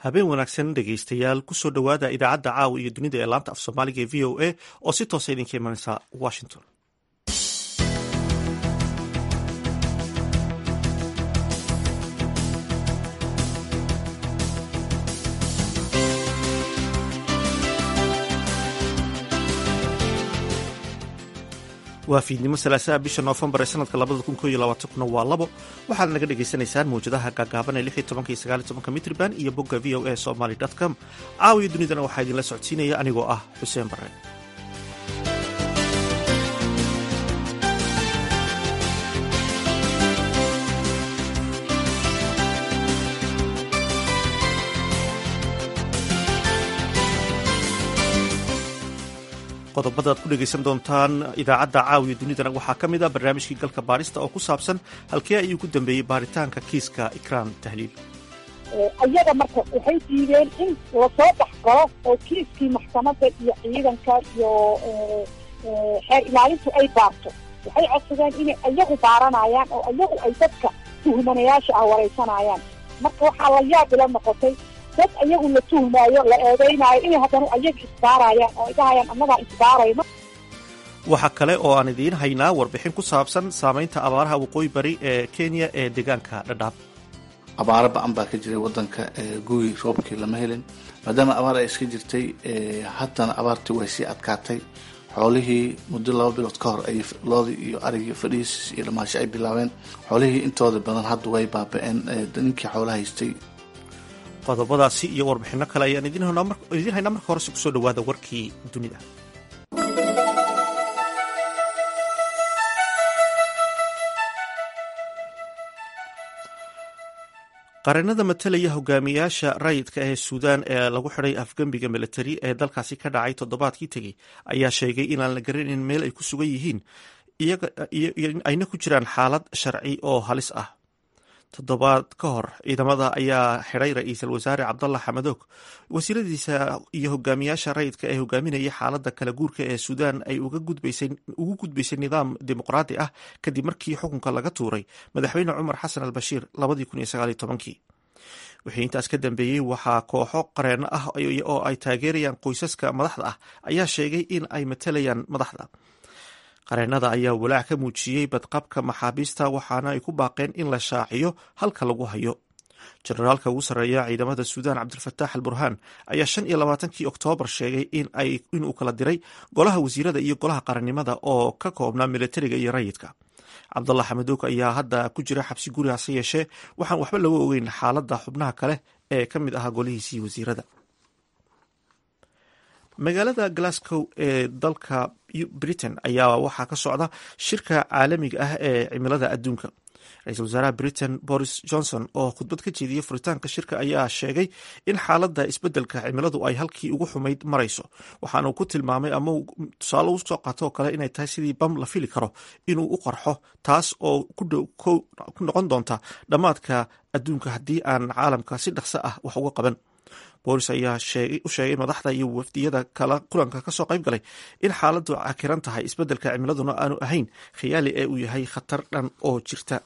habeen wanaagsan dhegaystayaal kusoo dhowaada idaacadda caawa iyo dunida ee laanta af soomaaliga ee v o a oo si toosa idinka imanaysa washington waa fiidnimo salaasaha bisha noofembar ee sanadka labada kun ko iyo labaatankuna waa labo waxaad naga dhagaysanaysaan mawjadaha gaagaaban ee lix iyo tobanka iyo sagaal iyo tobanka mitriban iyo bogga v o a somaly com caawiyo dunidana waxaa idinla socodsiinaya anigoo ah xuseen barre qodobada ad ku dhegaysan doontaan idaacadda caawiyo dunidana waxaa ka mid ah barnaamijkii galka baarista oo ku saabsan halkee ayuu ku dambeeyey baaritaanka kiiska ikraan tahliil ayaga marka waxay diideen in lasoo dhex galo oo kiiskii maxkamadda iyo ciidanka iyo xeer ilaalintu ay baarto waxay codsadeen inay ayagu baaranayaan oo ayagu ay dadka tuhmanayaasha ah waraysanayaan marka waxaa la yaab ila noqotay dad ayagu la tuhmaayo la eedeynaayo inay haddana ayaga isbaarayaan oo ay dhahayaan annagaa isbaarayno waxaa kale oo aan idiin haynaa warbixin ku saabsan saamaynta abaaraha waqooyi bari ee kenya ee deegaanka dhadhaab abaaro ba-an baa ka jiray wadanka gugi roobkii lama helin maadaama abaar ay iska jirtay haddana abaartii way sii adkaatay xoolihii muddo laba bilood ka hor ay loodii iyo arigii fadhiis iyo dhamaasho ay bilaabeen xoolihii intooda badan hadda way baaba-een ninkii xoolaha haystay qodobadaasi iyo warbixino kale ayaan idiin haynaa marka horese kusoo dhawaada warkii dunida qareenada matalaya hogaamiyaasha rayidka ee suudaan ee lagu xidhay afgembiga militari ee dalkaasi ka dhacay toddobaadkii tegey ayaa sheegay inaan la garanayn meel ay ku sugan yihiin ayna ku jiraan xaalad sharci oo halis ah toddobaad ka hor ciidamada ayaa xidhay ra-iisul wasaare cabdalla xamadoog wasiiradiisa iyo hogaamiyaasha rayidka ee hogaaminaya xaaladda kala guurka ee suudaan ay ugu gudbaysay nidaam dimuqraadi ah kadib markii xukunka laga tuuray madaxweyne cumar xasan al bashiir wixii intaas ka dambeeyey waxaa kooxo qareeno ah oo ay taageerayaan qoysaska madaxda ah ayaa sheegay in ay matalayaan madaxda qareenada ayaa walaac ka muujiyey badqabka maxaabiista waxaana ay ku baaqeen in la shaaciyo halka lagu hayo jenaraalka ugu sarreeya ciidamada suudaan cabdilfataax al burhaan ayaa shan iyo labaatankii oktoobar sheegay inuu kala diray golaha wasiirada iyo golaha qarannimada oo ka koobnaa militariga iyo rayidka cabdallah xamadoog ayaa hadda ku jira xabsi guri hase yeeshee waxaan waxba laga ogeyn xaaladda xubnaha kale ee ka mid ahaa golihiisii wasiirada magaalada glasgow ee dalka britain ayaa waxaa ka socda shirka caalamiga ah ee cimilada adduunka ra-iisul wasaaraha britain boris johnson oo khudbad ka jeediyey furitaanka shirka ayaa sheegay in xaaladda isbeddelka cimiladu ay halkii ugu xumayd marayso waxaana uu ku tilmaamay ama tusaale u soo qaatoo kale inay tahay sidii bam la fili karo inuu u qarxo taas oo ku noqon doonta dhammaadka adduunka haddii aan caalamka si dhaqso ah wax uga qaban boolis ayaa u sheegay madaxda iyo wafdiyada kala kulanka kasoo qayb galay in xaaladdu cakiran tahay isbeddelka cimiladuna aanu ahayn khiyaali ee uu yahay khatar dhan oo jirta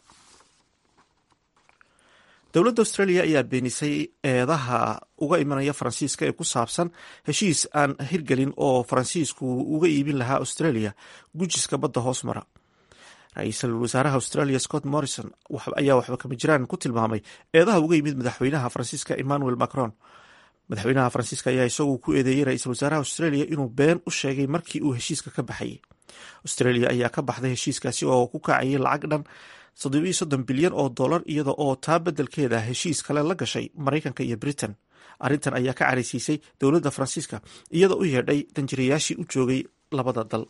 dowladda australia ayaa beenisay eedaha uga imanaya faransiiska ee ku saabsan heshiis aan hirgelin oo faransiisku uga iibin lahaa australia gujiska badda hoos mara ra-iisul wasaaraha australia scott morrison ayaa waxba kama jiraan ku tilmaamay eedaha uga yimid madaxweynaha faransiiska emmanuel macron madaxweynaha faransiiska ayaa isagu ku eedeeyey ra-iisul wasaaraha australia inuu been u sheegay markii uu heshiiska ka baxayay australia ayaa ka baxday heshiiskaasi oo ku kacayay lacag dhan soddobaiyo soddon bilyan oo dollar iyada oo taa beddelkeeda heshiis kale la gashay maraykanka iyo britain arrintan ayaa ka caraysiisay dowladda faransiiska iyadoo u yeedhay danjirayaashii u joogay labada dal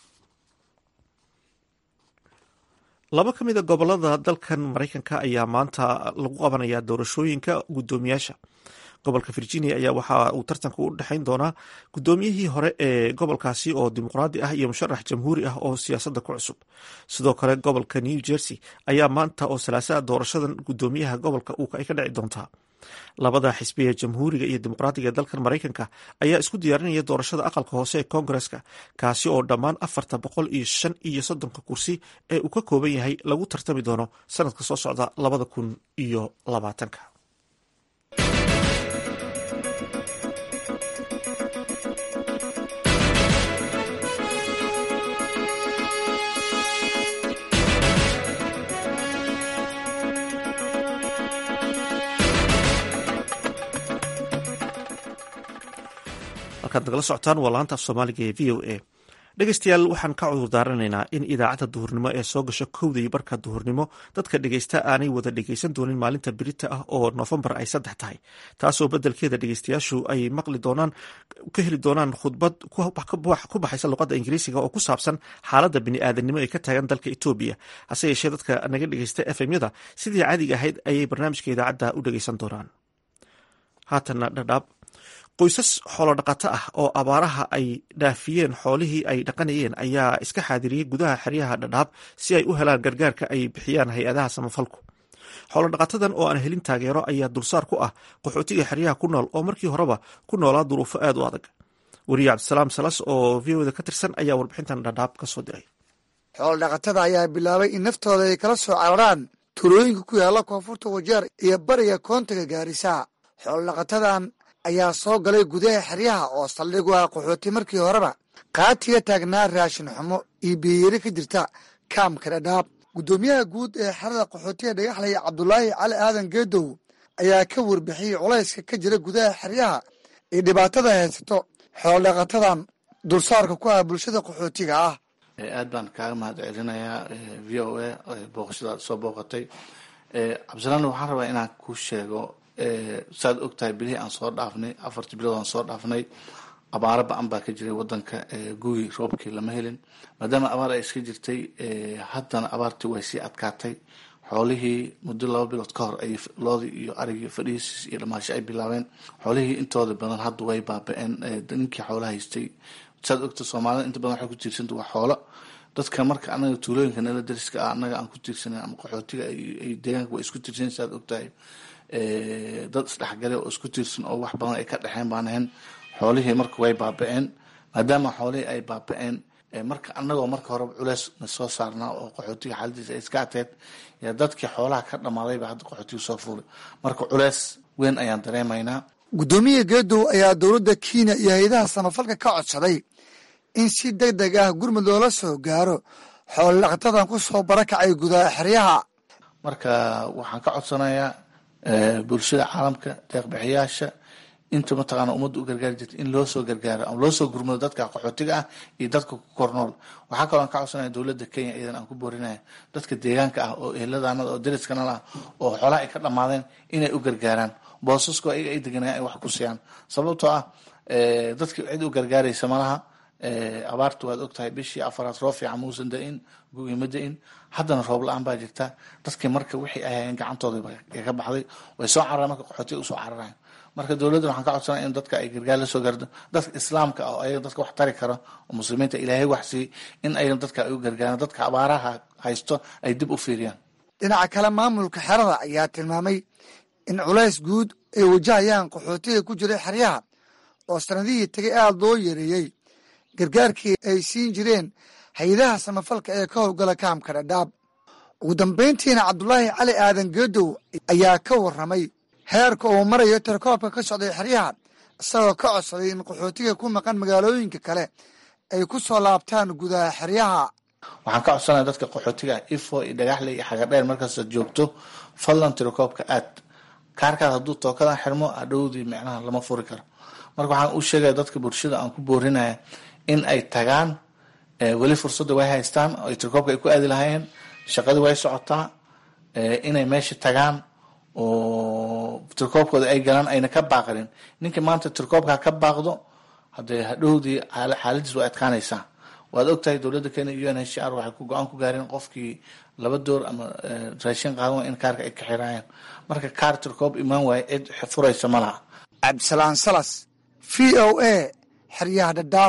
laba ka mid a gobolada dalkan maraykanka ayaa maanta lagu qabanayaa doorashooyinka guddoomiyaasha gobolka virginia ayaa waxa uu tartanka u dhexayn doonaa guddoomiyihii hore ee gobolkaasi oo dimuqraadi ah iyo musharax jamhuuri ah oo siyaasadda ku cusub sidoo kale gobolka new jersey ayaa maanta oo salaasaa doorashadan guddoomiyaha gobolka ay ka dhici doontaa labada xisbi ee jamhuuriga iyo dimuqraadiga ee dalkan maraykanka ayaa isku diyaarinaya doorashada aqalka hoose ee koongareska kaasi oo dhammaan afarta boqol iyo shan iyo soddonka kursi ee uu ka kooban yahay lagu tartami doono sanadka soo socda labada kun iyo labaatanka halkaad nagala socotaan waa laanta af soomaaliga ee v o a dhegeystayaal waxaan ka cudur daaranaynaa in idaacadda duhurnimo ee soo gasho kowda iyo barka duhurnimo dadka dhegeysta aanay wada dhegeysan doonin maalinta birita ah oo noofembar ay saddex tahay taasoo beddelkeeda dhegeystayaashu ay maqli doonaan ka heli doonaan khudbad ku baxaysa luqadda ingiriisiga oo ku saabsan xaaladda bini'aadanimo ee ka taagan dalka etoobiya hase yeeshee dadka naga dhegeysta efemyada sidii caadiga ahayd ayay barnaamijka idaacadda u dhegeysan doonaan haatanna dhadhaab qoysas xoolodhaqato ah oo abaaraha ay dhaafiyeen xoolihii ay dhaqanayeen ayaa iska xaadiriyey gudaha xeryaha dhadhaab si ay u helaan gargaarka ay bixiyaan hay-adaha samafalku xoolodhaqatadan oo aan helin taageero ayaa dulsaar ku ah qaxootiga xeryaha ku nool oo markii horeba ku noolaa duruufo aad u adag weriye cabdisalaam salas oo v oda ka tirsan ayaa warbixintan dhadhaab ka soo diray xoolodhaqatada ayaa bilaabay in naftooda ay kala soo cararaan tuulooyinka ku yaalla koonfurta wajeer iyo bariga koontiga gaarisa xoolodhaqatadan ayaa soo galay gudaha xeryaha oo saldhig u ah qaxooti markii horeba qaatiga taagnaa raashin xumo iyo biyiyari ka jirta kaamka dhadhaab guddoomiyaha guud ee xerada qaxootiga dhagaxley cabdulaahi cali aadan geedow ayaa ka warbixiyey culayska ka jira gudaha xeryaha iyo dhibaatada haysato xoolodhaqatadan dulsaarka ku ah bulshada qaxootiga ah aad baan kaaga mahad celinayaa v o a booqashadaad soo booqatay cabdisalaan waxaan rabaa inaan ku sheego saad og tahay bilihii aan soo dhaafnay afartii bilood aan soo dhaafnay abaaro ba-an baa ka jiray wadanka guyi roobkii lama helin maadaama abaar ay iska jirtay haddana abaartii way sii adkaatay xoolihii muddo laba bilood ka hor ay loodii iyo arigii fadhiisiis iyo dhamaasho ay bilaabeen xoolihii intooda badan hadda way baaba-een ninkii xoolaha haystay saad ogta soomaalida inta badan waxay ku tiirsanta waa xoolo dadka marka anaga tuulooyinka nala dariska ah anaga aan ku tiirsanen ama qaxootiga ay deegaanka waa isku tiirsan saad ogtahay dad isdhexgale oo isku tiirsan oo wax badan ay ka dhexeen baan ahayn xoolihii marka way baaba-een maadaama xoolihii ay baaba-een marka anagoo marka horeba culeys na soo saarnaa oo qaxootiga xaaladiisa ay iska ateed yaa dadkii xoolaha ka dhammaadayba hadda qaxootiga soo fuulay marka culeys weyn ayaan dareemaynaa guddoomiya geedow ayaa dowladda kenya iyo hay-adaha samafalka ka codsaday in si deg deg ah gurmud loola soo gaaro xoolodhaqatadan ku soo barakacay gudaha xeryaha marka waxaan ka codsanayaa bulshada caalamka deeqbixiyaasha inta mataqaana ummadda u gargaari jirta in loo soo gargaaro ama loo soo gurmado dadka qaxootiga ah iyo dadka ku kornool waxaa kaloo aan ka codsanaya dowladda kenya iyadan aan ku boorinaya dadka deegaanka ah oo eheladaanada oo dariskana ah oo xoolaha ay ka dhammaadeen inay u gargaaraan boosasko ayaga ay deganayaan ay wax ku siiyaan sababtoo ah dadki cid u gargaaraysa malaha abaarta waad ogtahay bishii afaraad roob fiican muusan da-in gugi ma da-in haddana roob la-aan baa jirta dadkii marka wixii ay hayeen gacantooda ka baxday way soo cararaan marka qaxootiga usoo cararayan marka dowladdan waxaan ka codsanaya in dadka ay gargaar la soo gaardo dadka islaamka ah oo ayaga dadka wax tari kara oo muslimiinta ilaahay wax siiyey in ayaga dadka ay u gargaaraan dadka abaaraha haysto ay dib u fiiriyaan dhinaca kale maamulka xerada ayaa tilmaamay in culays guud ay wajahayaan qaxootiga ku jiray xeryaha oo sanadihii tegay aada loo yareeyey gargaarkii ay siin jireen hay-adaha samafalka ee ka howlgala kaamka dhadhaab ugu dambayntiina cabdulaahi cali aadan geedow ayaa ka warramay heerka uu marayo tirakoobka ka socday xeryaha isagoo ka codsaday in qaxootiga ku maqan magaalooyinka kale ay ku soo laabtaan gudaha xeryaha waxaan ka codsanaya dadka qaxootiga ifo iyo dhagaxle iyo xagadheer markaasaad joogto fadlan tirakoobka aad kaarkaas hadduu tookadan xirmo adhowdii micnaha lama furi karo marka waxaan u sheegaya dadka bulshada aan ku boorinaya in ay tagaan weli fursadda way haystaan oo tirkoobka ay ku aadi lahaayeen shaqadii way socotaa inay meesha tagaan oo tirkoobkooda ay galaan ayna ka baaqanin ninkii maanta tirkoobka ka baaqdo hadee hadhowdii xaaladiis way adkaanaysaa waad ogtahay dowladda kenya u n h r waxay ku go-aan ku gaareen qofkii laba door ama raashin qaadan way in kaarka ay ka xiraayaan marka kaar tirkoob imaan waaye cid furaysa ma laha cabdisalaan salas v o a xeryaha dhadhaab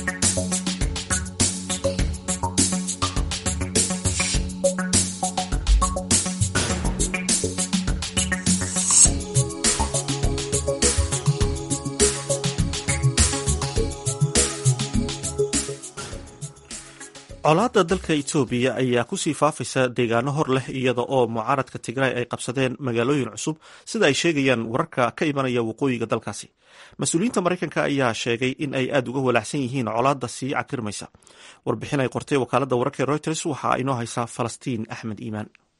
colaadda dalka etoobiya ayaa kusii faafaysa deegaano hor leh iyada oo mucaaradka tigraay ay qabsadeen magaalooyin cusub sida ay sheegayaan wararka ka imanaya waqooyiga dalkaasi mas-uuliyiinta maraykanka ayaa sheegay in ay aada uga walaacsan yihiin colaadda sii cakirmaysa warbixin ay qortay wakaaladda wararka ee reuters waxaa inoo haysaa falastiin axmed iimaan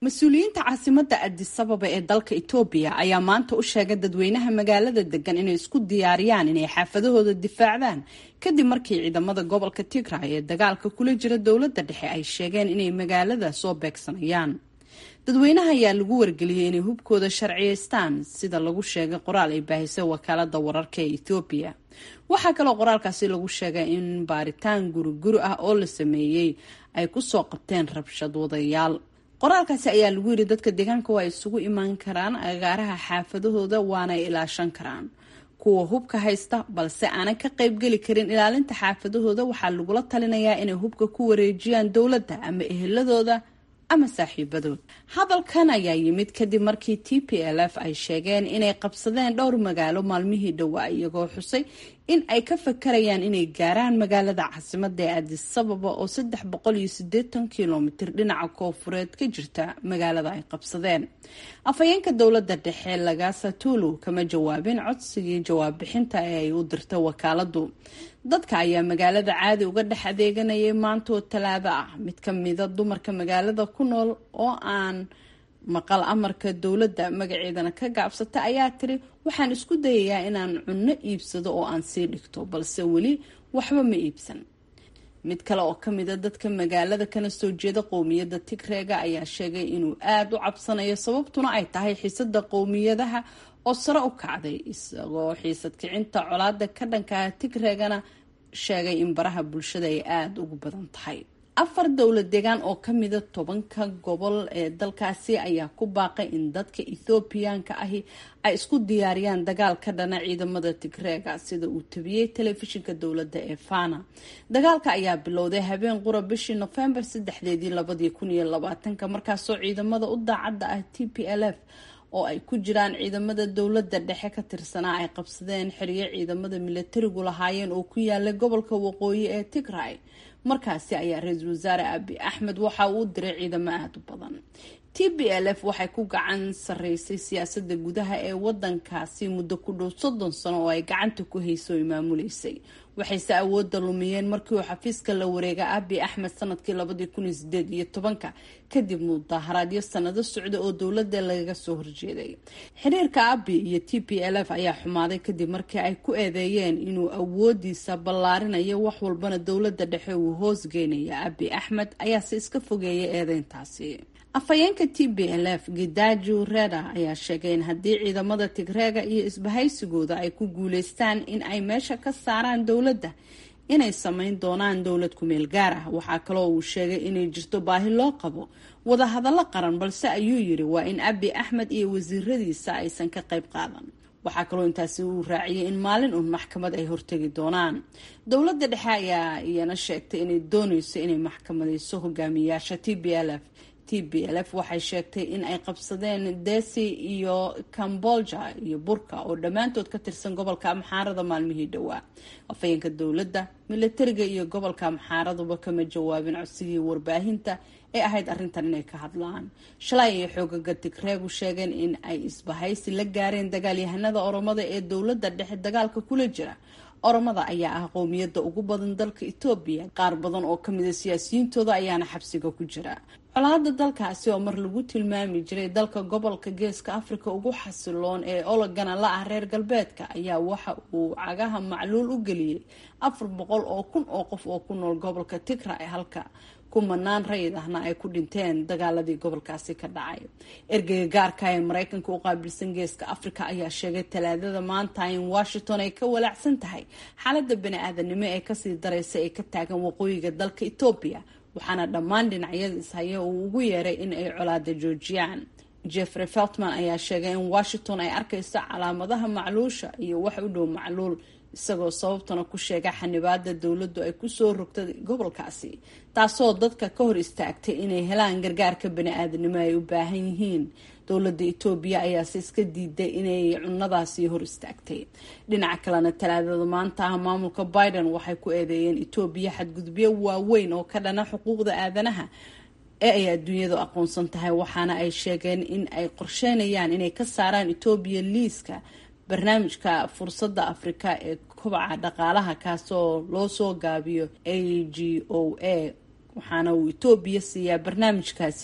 mas-uuliyiinta caasimadda adisababa ee dalka etoobiya ayaa maanta u sheegay dadweynaha magaalada degan inay isku diyaariyaan inay xaafadahooda difaacdaan kadib markii ciidamada gobolka tigray ee dagaalka kula jira dowladda dhexe ay sheegeen inay magaalada soo beegsanayaan dadweynaha ayaa lagu wargeliyey inay hubkooda sharciyeystaan sida lagu sheegay qoraal ay baahisay wakaalada wararka ee ethoobiya waxaa kaloo qoraalkaasi lagu sheegay in baaritaan guriguri ah oo la sameeyey ay kusoo qabteen rabshad wadayaal qoraalkaasi ayaa lagu yidhi dadka deegaanka waa isugu imaan karaan agaaraha xaafadahooda waana ay ilaashan karaan kuwa hubka haysta balse aanay ka qaybgeli karin ilaalinta xaafadahooda waxaa lagula talinayaa inay hubka ku wareejiyaan dowladda ama eheladooda ama saaxiibadood hadalkan ayaa yimid kadib markii t p l f ay sheegeen inay qabsadeen dhowr magaalo maalmihii dhowaa iyagoo xusay in ay ka fakarayaan inay gaaraan magaalada caasimadda ee adisababa oo saddex boqol iyo sideetan kilomitir dhinaca koofureed ka jirta magaalada ay qabsadeen afhayeenka dowladda dhexe lagasa tulu kama jawaabin codsigii jawaab bixinta ee ay u dirtay wakaaladu dadka ayaa magaalada caadi uga dhex adeeganayay maantoo talaado ah mid ka mida dumarka magaalada ku nool oo aan maqal amarka dowladda magaceedana ka gaabsata ayaa tiri waxaan isku dayayaa inaan cunno iibsado oo aan sii dhigto balse weli waxba ma iibsan mid kale oo kamida dadka magaalada kana soo jeeda qowmiyadda tigreega ayaa sheegay inuu aada u cabsanayo sababtuna ay tahay xiisada qowmiyadaha oo sare u kacday isagoo xiisad kicinta colaada ka dhankaa tigreegana sheegay in baraha bulshada ay aada ugu badan tahay afar dowlad deegaan oo kamida tobanka gobol ee dalkaasi ayaa ku baaqay in dadka ethoobiyaanka ahi ay isku diyaariyaan dagaal ka dhana ciidamada tigreega sida uu tabiyey telefishinka dowladda ee fana dagaalka ayaa bilowday habeen qura bishii nofembar saddexdeedii labadii kun iyo labaatanka markaasoo ciidamada u daacadda ah t p l f oo ay ku jiraan ciidamada dowladda dhexe ka tirsanaa ay qabsadeen xeryo ciidamada milatarigu lahaayeen oo ku yaala gobolka waqooyi ee tigray markaasi ayaa ra-iisul wasaare abi axmed waxa uu diray ciidamo aada u badan t b l f waxay ku gacan sareysay siyaasada gudaha ee wadankaasi muddo ku dhow soddon sano oo ay gacanta ku hayso ay maamuleysay waxayse awoodda lumiyeen markii uu xafiiska la wareega abi axmed sanadkii labadii kun iyo sideed iyo tobanka kadib mudaharaadyo sanado socda oo dowladda lagaga soo horjeeday xiriirka abi iyo t p l f ayaa xumaaday kadib markii ay ku eedeeyeen inuu awoodiisa ballaarinayo wax walbana dowladda dhexe uu hoosgeynaya abi axmed ayaase iska fogeeyay eedeyntaasi afhayeenka t b l f gidaju reda ayaa sheegay in haddii ciidamada tigreega iyo isbahaysigooda ay ku guuleystaan in ay meesha ka saaraan dowladda inay sameyn doonaan dowlad kumeel gaar ah waxaa kaloo uu sheegay inay jirto baahi loo qabo wadahadallo qaran balse ayuu yiri waa in abi axmed iyo wasiiradiisa aysan ka qayb qaadan waxaa kaloo intaasi uu raaciyay in maalin uun maxkamad ay hortegi doonaan dowladda dhexe ayaa iyana sheegtay inay dooneyso inay maxkamadeyso hogaamiyaasha t b l f t b l f waxay sheegtay in ay qabsadeen desi iyo cambolja iyo burka oo dhammaantood ka tirsan gobolka amxaarada maalmihii dhowaa afhayeenka dowladda milatariga iyo gobolka amxaaraduba kama jawaabin codsigii warbaahinta ee ahayd arrintan inay ka hadlaan shalay ay xoogaga tigreegu sheegeen in ay isbahaysi la gaareen dagaalyahanada oromada ee dowladda dhexe dagaalka kula jira oromada ayaa ah qowmiyadda ugu badan dalka etoobiya qaar badan oo kamida siyaasiyiintooda ayaana xabsiga ku jira colaada dalkaasi oo mar lagu tilmaami jiray dalka gobolka geeska afrika ugu xasiloon ee ologana la ah reer galbeedka ayaa waxa uu cagaha macluul u geliyey afar boqol oo kun oo qof oo ku nool gobolka tigray halka kumanaan rayid ahna ay ku dhinteen dagaaladii gobolkaasi ka dhacay ergeyga gaarka ee mareykanka u qaabilsan geeska afrika ayaa sheegay talaadada maanta in washington ay ka walaacsan tahay xaalada bani-aadanimo ee kasii dareysa ee ka taagan waqooyiga dalka etoobiya waxaana dhammaan dhinacyada ishaya uu ugu yeeray in ay colaada joojiyaan jeffrey feltman ayaa sheegay in washington ay arkayso calaamadaha macluusha iyo wax u dhow macluul isagoo sababtana ku sheega xanibaada dowladdu ay kusoo rogtay gobolkaasi taasoo dadka ka hor istaagtay inay helaan gargaarka bani-aadanimo ay u baahan yihiin dowladda etoobiya ayaase iska diiday inay cunadaasi hor istaagtay dhinaca kalena talaadada maanta ah maamulka biden waxay ku eedeeyeen etoobiya xadgudubyo waaweyn oo ka dhana xuquuqda aadanaha ee ay adduunyadu aqoonsan tahay waxaana ay sheegeen in ay qorsheynayaan inay ka saaraan etoobiya liiska barnaamijka fursadda afrika ee kobaca dhaqaalaha kaasoo loo soo gaabiyo a g o a waxaana uu etoobiya siiyaa barnaamijkaasi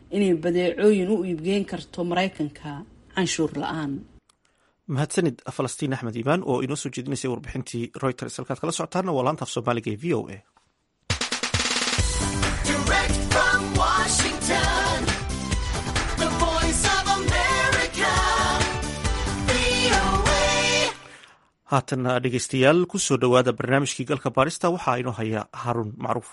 inay badeecooyin u iibgeyn karto maraykanka canshuur la-aan mahadsanid falastiin axmed iimaan oo inoo soo jeedinaysay warbixintii reuters halkaad kala socotaana waa laanta af soomaaliga ee v o a haatana dhegeystayaal kusoo dhowaada barnaamijkii galka baarista waxaa inoo haya haarun macruuf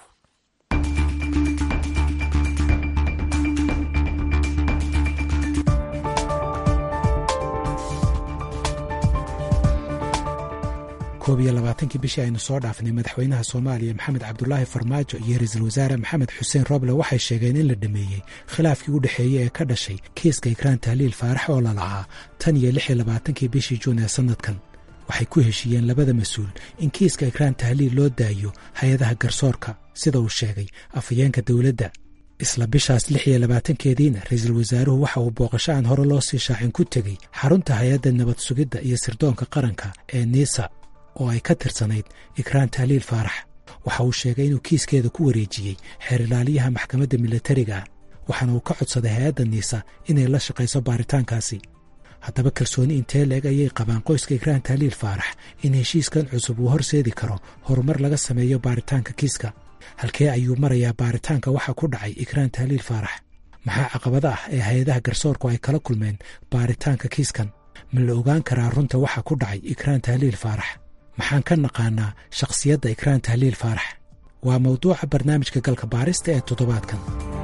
koob iyo labaatankii bishii aynu soo dhaafnay madaxweynaha soomaaliya maxamed cabdulaahi farmaajo iyo ra-iisul wasaare maxamed xuseen roble waxay sheegeen in la dhameeyey khilaafkii u dhexeeyey ee ka dhashay kiiska ikraan tahliil faarax oo lalahaa tan iyo lix iyo labaatankii bishii juun ee sannadkan waxay ku heshiiyeen labada mas-uul in kiiska ikraan tahliil loo daayo hay-adaha garsoorka sida uu sheegay afhayeenka dowladda isla bishaas lix iyo labaatankeediina ra-iisul wasaaruhu waxa uu booqasho aan hore loo sii shaacin ku tegey xarunta hay-adda nabad sugidda iyo sirdoonka qaranka ee niisa oo ay ka tirsanayd ikraan tahliil faarax waxa uu sheegay inuu kiiskeeda ku wareejiyey xeer ilaaliyaha maxkamadda milatariga ah waxaana uu ka codsaday hay-adda niisa inay la shaqayso baaritaankaasi haddaba kalsooni intee leeg ayay qabaan qoyska ikraan tahliil faarax in heshiiskan cusub uu horseedi karo horumar laga sameeyo baaritaanka kiiska halkee ayuu marayaa baaritaanka waxa ku dhacay ikraan tahliil faarax maxaa caqabada ah ee hay-adaha garsoorku ay kala kulmeen baaritaanka kiiskan ma la ogaan karaa runta waxa ku dhacay ikraan tahliil faarax maxaan ka naqaanaa shakhsiyadda ikraan tahliil faarax waa mawduuca barnaamijka galka baarista ee toddobaadkan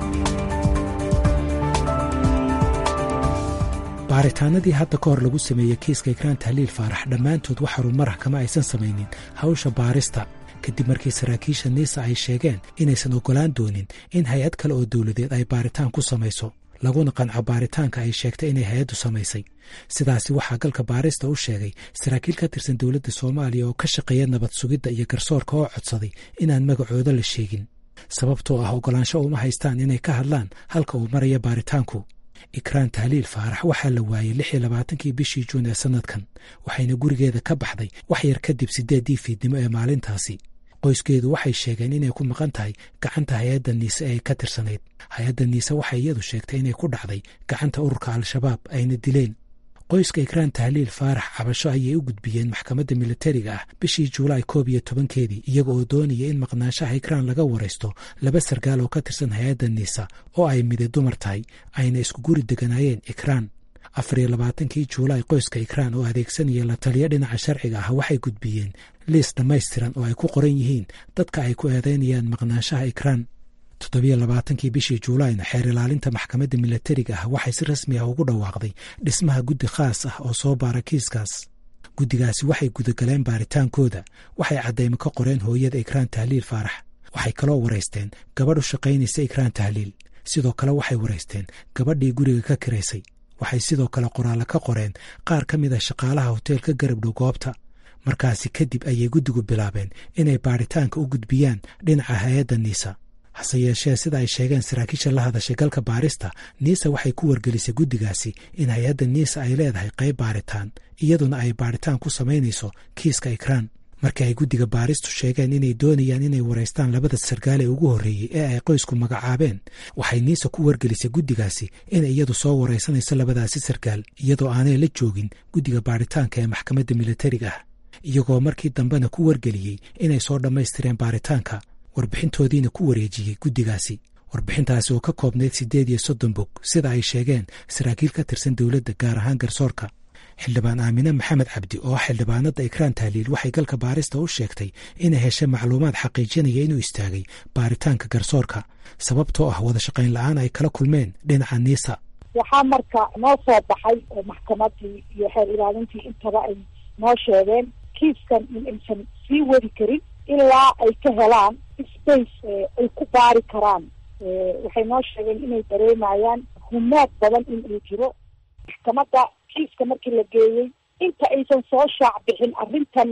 baaritaanadii hadda ka hor lagu sameeyey kiiska ikraan tahliil faarax dhammaantood wax horumarah kama aysan samaynin hawsha baarista kadib markii saraakiisha niisa ay sheegeen inaysan oggolaan doonin in hay-ad kale oo dowladeed ay baaritaan ku samayso laguna qanco baaritaanka ay sheegtay inay hay-addu samaysay sidaasi waxaa galka baarista u sheegay saraakiil ka tirsan dowladda soomaaliya oo ka shaqeeya nabad sugidda iyo garsoorka oo codsaday inaan magacooda la sheegin sababtoo ah oggolaansho uma haystaan inay ka hadlaan halka uu maraya baaritaanku ikraan tahliil faarax waxaa la waayey lix iyo labaatankii bishii juun ee sannadkan waxayna gurigeeda ka baxday wax yar kadib siddeeddii fiidnimo ee maalintaasi qoyskeedu waxay sheegeen inay ku maqan tahay gacanta hay-adda niise ee ka tirsanayd hay-adda niise waxay iyadu sheegtay inay ku dhacday gacanta ururka al-shabaab ayna dileen qoyska ikraan tahliil faarax cabasho ayay u gudbiyeen maxkamadda militariga ah bishii juulaay koob iyo tobankeedii iyaga oo doonaya in maqnaanshaha ikraan laga waraysto laba sargaal oo ka tirsan hay-adda niisa oo ay mide dumar tahay ayna isku guri deganaayeen ikraan afar iyo labaatankii juulaay qoyska ikraan oo adeegsanaya la taliyo dhinaca sharciga ah waxay gudbiyeen liis dhammaystiran oo ay ku qoran yihiin dadka ay ku eedaynayaan maqnaanshaha ikraan toddobiyo labaatankii bishii juulaayna xeer ilaalinta maxkamadda milatariga ah waxay si rasmi ah ugu dhawaaqday dhismaha guddi khaas ah oo soo baara kiiskaas guddigaasi waxay gudagaleen baaritaankooda waxay caddaymo ka qoreen hooyada ikraan tahliil faarax waxay kaloo waraysteen gabadh u shaqaynaysa ikraan tahliil sidoo kale waxay waraysteen gabadhii guriga ka kiraysay waxay sidoo kale qoraallo ka qoreen qaar ka mid a shaqaalaha hoteelka garabdhow goobta markaasi kadib ayay guddigu bilaabeen inay baaritaanka u gudbiyaan dhinaca hay-adda niisa hase yeeshee sida ay sheegeen saraakiisha la hadashay galka baarista niisa waxay ku wargelisay guddigaasi in hay-adda niisa ay leedahay qayb baaritaan iyaduna ay baaritaan ku samaynayso kiiska ikraan markii ay guddiga baaristu sheegeen inay doonayaan inay waraystaan labada sargaal ee ugu horreeyey ee ay qoysku magacaabeen waxay niisa ku wargelisay guddigaasi inay iyadu soo waraysanayso labadaasi sargaal iyadoo aanay la joogin guddiga baaritaanka ee maxkamadda militariga ah iyagoo markii dambena ku wargeliyey inay soo dhammaystireen baaritaanka warbixintoodiina ku wareejiyey guddigaasi warbixintaasi oo ka koobnayd siddeed iyo soddon bog sida ay sheegeen saraakiil ka tirsan dowladda gaar ahaan garsoorka xildhibaan aamine maxamed cabdi oo xildhibaanadda ikraan tahliil waxay galka baarista u sheegtay inay heshay macluumaad xaqiijinaya inuu istaagay baaritaanka garsoorka sababtoo ah wada shaqayn la-aan ay kala kulmeen dhinaca niisa waxaa marka noo soo baxay oo maxkamadii iyo xeer ilaalintii intaba ay noo sheegeen kiiskan in aysan sii wadi karin ilaa ay ka helaan space ay ku baari karaan waxay noo sheegeen inay dareemayaan humaad badan in uu jiro maxkamadda kiiska markii la geeyey inta aysan soo shaac bixin arrintan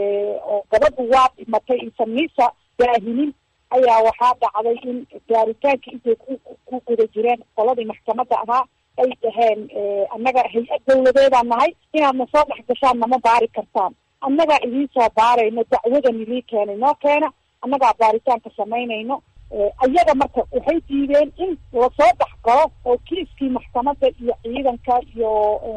oo gabadhu waa dhimatay aysan niisa daahinin ayaa waxaa dhacday in gaaritaankii intay ku ku guda jireen qoladii maxkamadda ahaa ay dhaheen annaga hay-ad dawladeedaan nahay inaadna soo dhex gashaan nama baari kartaan annagaa idiin soo baarayno dacwadan ilii keenay noo keena annagaa baaritaanka samaynayno ayaga marka waxay diideen in lasoo baxgalo oo kiiskii maxkamadda iyo ciidanka iyo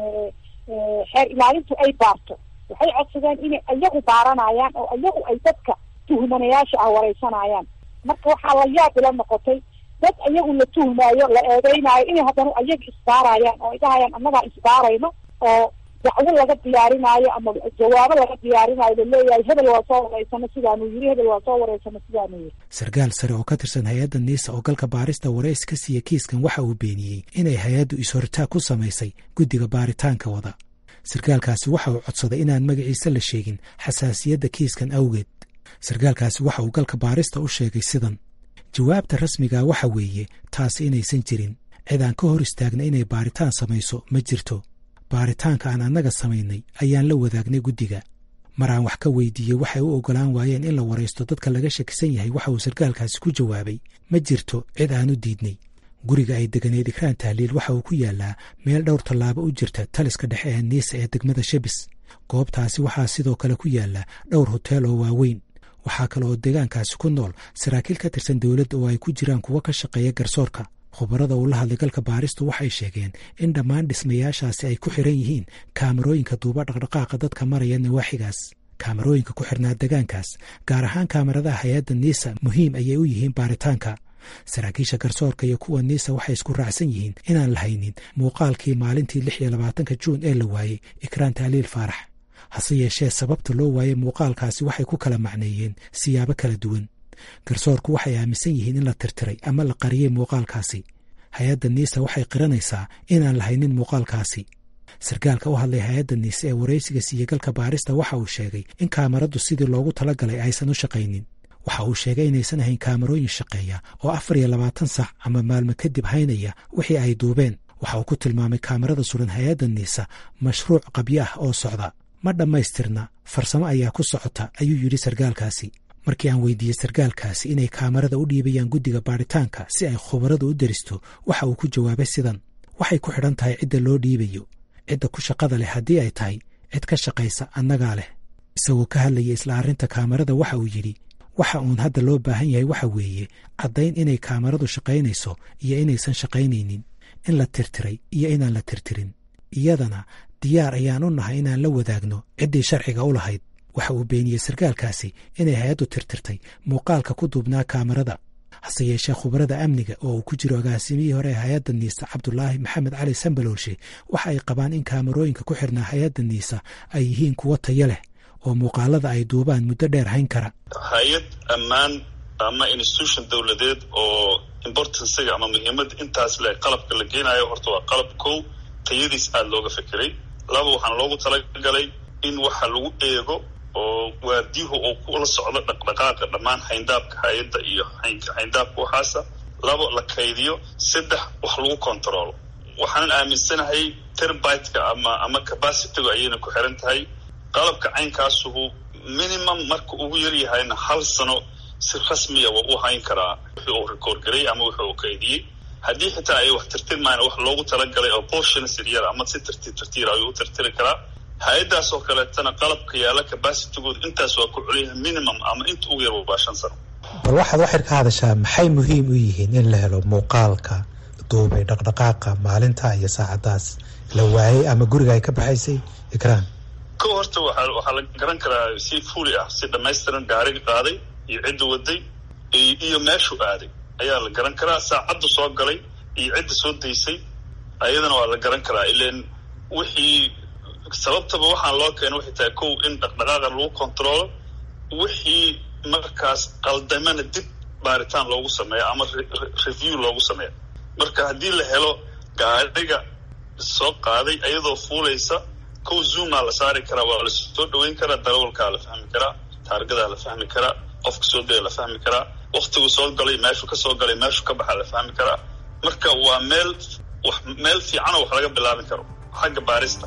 xeer ilaalintu ay baarto waxay codsadeen inay ayagu baaranayaan oo ayagu ay dadka tuhmanayaasha ah wareysanayaan marka waxaa la yaab ila noqotay dad ayagu la tuhmaayo la eedeynaayo inay haddana ayaga isbaarayaan oo ay dhahayaan annagaa isbaarayno oo dacwo laga diyaarinaayo ama jawaabo laga diyaarinaayo laleeyahay hebel waa soo wareysano sidaanuu yiri hebel waa soo wareysano sidaanuu yiri sarkaal sare oo ka tirsan hay-adda niisa oo galka baarista wareys ka siiya kiiskan waxa uu beeniyey inay hay-addu is-hortaag ku samaysay guddiga baaritaanka wada sarkaalkaasi waxa uu codsaday inaan magaciisa la sheegin xasaasiyadda kiiskan awgeed sarkaalkaasi waxa uu galka baarista u sheegay sidan jawaabta rasmiga waxa weeye taasi inaysan jirin cid aan ka hor istaagna inay baaritaan samayso ma jirto baaritaanka aan annaga samaynay ayaan la wadaagnay guddiga mar aan wax ka weydiiyey waxay u oggolaan waayeen in la waraysto dadka laga shakisan yahay waxa uu sarkaalkaasi ku jawaabay ma jirto cid aan u diidnay guriga ay deganeed ikraan tahliil waxa uu ku yaallaa meel dhowr tallaabo u jirta taliska dhexe ee niisa ee degmada shebis goobtaasi waxaa sidoo kale ku yaalla dhowr hoteel oo waaweyn waxaa kale oo deegaankaasi ku nool saraakiil ka tirsan dowladda oo ay ku jiraan kuwo ka shaqeeya garsoorka khubarada uu la hadlay galka baaristu waxay sheegeen in dhammaan dhismayaashaasi ay ku xiran yihiin kaamarooyinka duuba dhaqdhaqaaqa dadka maraya nawaaxigaas kaamarooyinka ku xirnaa degaankaas gaar ahaan kaamaradaha hay-adda niisa muhiim ayay u yihiin baaritaanka saraakiisha garsoorka iyo kuwa niisa waxay isku raacsan yihiin inaan la haynin muuqaalkii maalintii lix iyo labaatanka juun ee la waayey ikraan tahliil faarax hase yeeshee sababta loo waayey muuqaalkaasi waxay ku kala macneeyeen siyaabo kala duwan garsoorku waxay aaminsan yihiin in la tirtiray ama la qariyey muuqaalkaasi hay-adda niisa waxay qiranaysaa inaan la haynin muuqaalkaasi sarkaalka u hadlay hay-adda niise ee waraysiga siiye galka baarista waxa uu sheegay in kaamaradu sidii loogu talagalay aysan u shaqaynin waxa uu sheegay inaysan ahayn kaamarooyin shaqeeya oo afar iyo labaatan sac ama maalmo kadib haynaya wixii ay duubeen waxa uu ku tilmaamay kaamarada suran hay-adda niisa mashruuc qabyo ah oo socda ma dhammaystirna farsamo ayaa ku socota ayuu yidhi sarkaalkaasi markii aan weydiiyey sarkaalkaasi inay kaamarada u dhiibayaan guddiga baaritaanka si ay khubaradu u deristo waxa uu ku jawaabay sidan waxay ku xidhan tahay cidda loo dhiibayo cidda ku shaqada leh haddii ay tahay cid ka shaqaysa annagaa leh isagoo ka hadlaya isla arrinta kaamarada waxa uu yidhi waxa uun hadda loo baahan yahay waxa weeye caddayn inay kaamaradu shaqaynayso iyo inaysan shaqaynaynin in la tirtiray iyo inaan la tirtirin iyadana diyaar ayaan u nahay inaan la wadaagno ciddii sharciga u lahayd waxa uu beeniyey sarkaalkaasi inay hay-addu tirtirtay muuqaalka ku duubnaa kaamarada hase yeeshee khubarada amniga oo uu ku jiro agaasimihii hore ee hay-adda niisa cabdulaahi maxamed cali sambaloolshe waxa ay qabaan in kaamarooyinka ku xirnaa hay-adda niisa ay yihiin kuwo tayo leh oo muuqaalada ay duubaan muddo dheer hayn kara hay-ad ammaan ama institution dowladeed oo importanciga ama muhiimadda intaas leh qalabka la geenayo horta waa qalab kow tayadiis aada looga fekeray laba waxaana loogu talagalay in waxa lagu eego oo waardiyuhu uu kula socdo dhaqdhaqaaqa dhammaan hayndaabka hay-adda iyo hayndaabka waxaasa labo la kaydiyo saddex wax lagu controlo waxaanan aaminsanahay terbiteka ama ama capacitygu ayayna ku xiran tahay qalabka caynkaasuhu minimum marka ugu yaryahayna hal sano si rasmiya waa u hayn karaa wixii uu record garay ama wixii uu kaydiyey haddii xitaa ay wax tirtirmayna wax loogu talagalay oo portions yaryar ama si tartiib tartiir ayuu u tirtiri karaa hay-addaas oo kaleetana qalabka yaala capacitygood intaas waa ku culyahay minimum ama inta ugu yar waa shan sano bal waxaad waxir ka hadashaa maxay muhiim u yihiin in la helo muuqaalka duubay dhaqdhaqaaqa maalinta iyo saacadaas la waayey ama guriga ay ka baxaysay ikraan ko horta waa waxaa la garan karaa si fuli ah si dhamaystiran gaariga qaaday iyo cidda waday iyo meeshuu aaday ayaa la garan karaa saacadda soo galay iyo cidda soo daysay ayadana waa la garan karaa ilan wixii sababtaba waxaan loo keena waxay tahay kow in dhaqdhaqaaqa lagu controlo wixii markaas qaldamana dib baaritaan loogu sameeyo ama review loogu sameeyo marka haddii la helo gaariga soo qaaday ayadoo fuulaysa kow zoomaa la saari karaa waa la soo dhaweyn karaa darawalkaa la fahmi karaa taargadaa la fahmi karaa qofka soo gala la fahmi karaa waktigu soo galay meeshuu ka soo galay meeshuu ka baxa la fahmi karaa marka waa meel wax meel fiicanoo wax laga bilaabi karo xagga baarista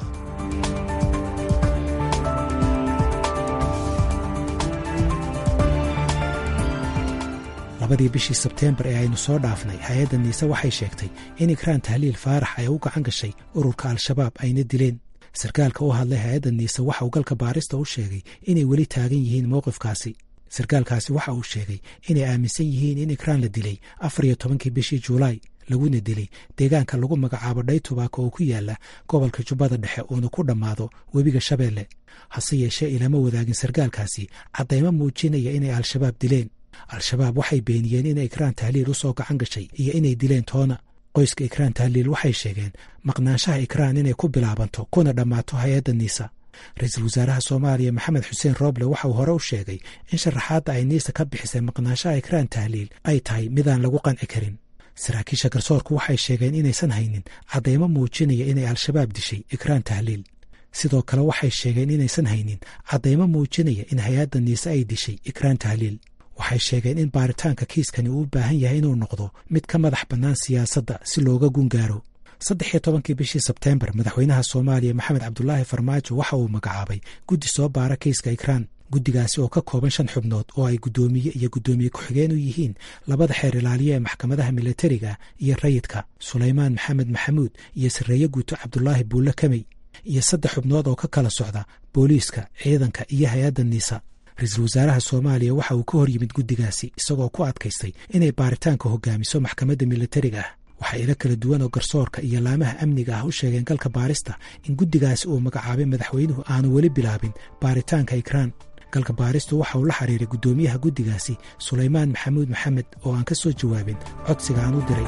labadii bishii sebteembar ee aynu soo dhaafnay hay-adda niise waxay sheegtay in ikraan tahliil faarax ay u gacan gashay ururka al-shabaab ayna dileen sarkaalka u hadlay hay-adda niise waxa uu galka baarista u sheegay inay weli taagan yihiin mowqifkaasi sarkaalkaasi waxa uu sheegay inay aaminsan yihiin in ikraan la dilay afar iyo tobankii bishii juulaay laguna dilay deegaanka lagu magacaabo dhaytubaaka oo ku yaala gobolka jubbada dhexe uuna ku dhammaado webiga shabeelle hase yeeshee ilama wadaagin sarkaalkaasi caddaymo muujinaya inay al-shabaab dileen al-shabaab waxay beeniyeen inay ikraan tahliil u soo gacan gashay iyo inay dileen toona qoyska ikraan tahliil waxay sheegeen maqnaanshaha ikraan inay ku bilaabanto kuna dhammaato hay-adda niisa ra-iisul wasaaraha soomaaliya maxamed xuseen rooble waxa uu hore u sheegay in sharaxaadda ay niisa ka bixisay maqnaanshaha ikraan tahliil ay tahay midaan lagu qanci karin saraakiisha garsoorku waxay sheegeen inaysan haynin caddaymo muujinaya inay al-shabaab dishay ikraan tahliil sidoo kale waxay sheegeen inaysan haynin caddaymo muujinaya in hay-adda niise ay dishay ikraan tahliil waxay sheegeen in baaritaanka kiiskani uu u baahan yahay inuu noqdo mid ka madax bannaan siyaasadda si looga gungaaro saddex iyo tobankii bishii sebteembar madaxweynaha soomaaliya maxamed cabdulaahi farmaajo waxa uu magacaabay guddi soo baara kiiska ikraan guddigaasi oo ka kooban shan xubnood oo ay guddoomiye iyo guddoomiye ku-xigeen u yihiin labada xeer ilaaliye ee maxkamadaha milatariga iyo rayidka sulaymaan maxamed maxamuud iyo sarreeye guuto cabdulaahi buulle kamey iyo saddex xubnood oo ka kala socda booliiska ciidanka iyo hay-adda niisa ra-iisul wasaaraha soomaaliya waxa uu ka hor yimid guddigaasi isagoo ku adkaystay inay baaritaanka hogaamiso maxkamadda milatariga ah waxaa ilo kala duwan oo garsoorka iyo laamaha amniga ah u sheegeen galka baarista in guddigaasi uu magacaabay madaxweynuhu aanu weli bilaabin baaritaanka ikraan galka baaristu waxa uu la xiriiray guddoomiyaha guddigaasi sulaymaan maxamuud maxamed oo aan ka soo jawaabin codsiga aan u diray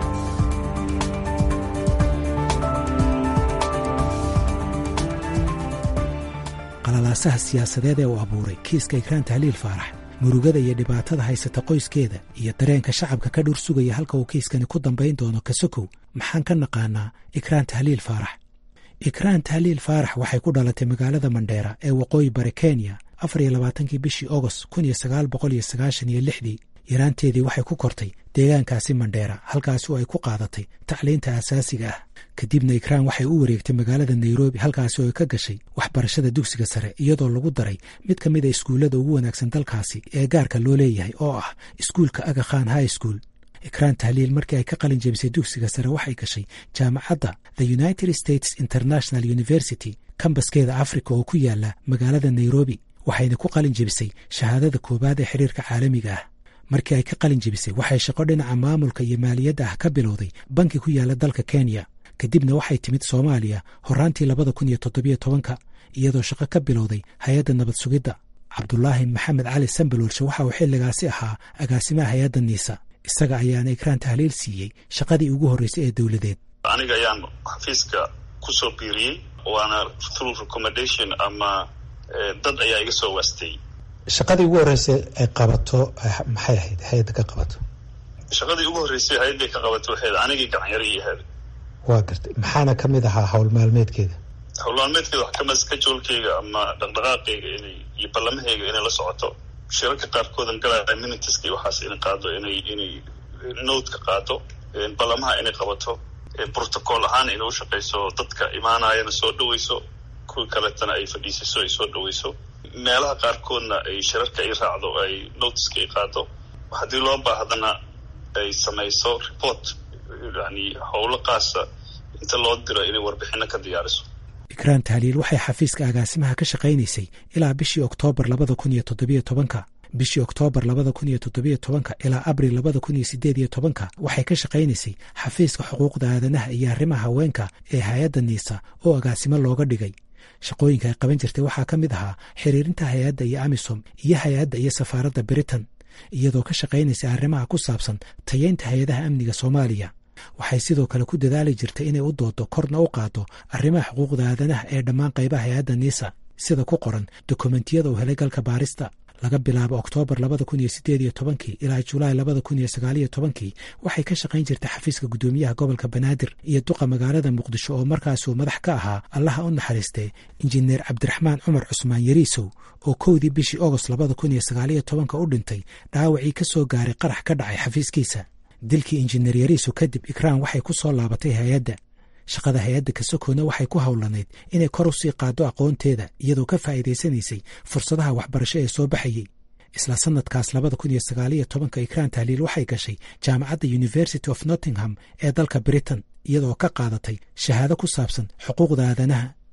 qalalaasaha siyaasadeed ee uu abuuray kiiska ikraan tahliil faarax murugada iyo dhibaatada haysata qoyskeeda iyo dareenka shacabka ka dhur sugaya halka uu kiiskani ku dambayn doono kasokow maxaan ka naqaanaa ikraan tahliil faarax ikraan tahliil faarax waxay ku dhalatay magaalada mandheera ee waqooyi bari kenya afar iyo labaatankii bishii ogost kun iyo sagaal boqol iyo sagaashan iyo lixdii yaraanteedii waxay ku kortay deegaankaasi mandheera halkaasi oo ay ku qaadatay tacliinta asaasiga ah kadibna ikraan waxay u wareegtay magaalada nairobi halkaasi oo ay ka gashay waxbarashada dugsiga sare iyadoo lagu daray mid ka mid a iskuullada ugu wanaagsan dalkaasi ee gaarka loo leeyahay oo ah iskuulka aga khan high school ikraan tahliil markii ay ka qalin jebisay dugsiga sare waxay gashay jaamacadda the united states international university kambaskeeda africa oo ku yaala magaalada nairobi waxayna ku qalin jebisay shahaadada koowaad ee xiriirka caalamiga ah markii ay ka qalin jebisay waxay shaqo dhinaca maamulka iyo maaliyadda ah ka bilowday banki ku yaala dalka kenya kadibna waxay timid soomaaliya horaantii labada kun iyo toddobiyo tobanka iyadoo shaqo ka bilowday hay-adda nabad sugidda cabdulaahi maxamed cali sambaloolshe waxa uu xilligaasi ahaa agaasimaha hay-adda niisa isaga ayaana ikraan tahliil siiyey shaqadii ugu horreysay ee dowladeed aniga ayaan xafiiska ku soo biiriyey waana through recommendation ama dad ayaa iga soo waastay shaqadii ugu horreysay ay qabato maxay ahayd hay-adda ka qabato shaqadii ugu horreysay hay-adday ka qabato waxayd anigii gacanyaro iyo ahayd waa gartay maxaana ka mid ahaa howl maalmeedkeeda howl maalmeedkeeda wax kamid skajoolkeyga ama dhaqdhaqaaqeyga inay iyo ballamahayga inay la socoto shirarka qaarkoodan galaya minitiska iyo waxaas inay qaado inay inay note ka qaado ballamaha inay qabato protocol ahaan inay u shaqayso dadka imaanayana soo dhaweyso kuwii kaletana ay fadhiisiso ay soo dhaweyso meelaha qaarkoodna ay shirarka ay raacdo ay notiska ay qaado haddii loo baahdana ay samayso report yani howlo qaasa inta loo diro inay warbixino ka diyaariso ikraan tahliil waxay xafiiska agaasimaha ka shaqaynaysay ilaa bishii oktoobar labada kun iyo toddobiyo tobanka bishii oktoobar labada kun iyo toddobiyo tobanka ilaa abril labada kun iyo sideed iyo tobanka waxay ka shaqaynaysay xafiiska xuquuqda aadanaha iyo arrimaha haweenka ee hay-adda niisa oo agaasimo looga dhigay shaqooyinka ay qaban jirtay waxaa ka mid ahaa xiriirinta hay-adda iyo amisom iyo hay-adda iyo safaaradda britain iyadoo ka shaqaynaysa arrimaha ku saabsan tayeynta hay-adaha amniga soomaaliya waxay sidoo kale ku dadaali jirtay inay u doodo korna u qaado arrimaha xuquuqda aadanaha ee dhammaan qaybaha hay-adda niisa sida ku qoran dokumentiyada uu helay galka baarista laga bilaabo oktoobar labada kun iyo sideed iyo tobankii ilaa julaay labada kun iyo sagaaliyo tobankii waxay ka shaqayn jirtay xafiiska guddoomiyaha gobolka banaadir iyo duqa magaalada muqdisho oo markaasuu madax ka ahaa allaha u naxariistee injineer cabdiraxmaan cumar cusmaan yariisow oo kowdii bishii ogost labada kun iyo sagaaliyo tobanka u dhintay dhaawacii ka soo gaaray qarax ka dhacay xafiiskiisa dilkii injineer yariisow kadib ikraan waxay ku soo laabatay hay-adda shaqada hay-adda kasokoona waxay ku howlanayd inay kor u sii qaado aqoonteeda iyadoo ka faa'iidaysanaysay fursadaha waxbarasho ee soo baxayey isla sanadkaas labada kun iyo sagaaliyo tobanka ikraan tahliil waxay gashay jaamacadda university of nottingham ee dalka britain iyadoo ka qaadatay shahaado ku saabsan xuquuqda aadanaha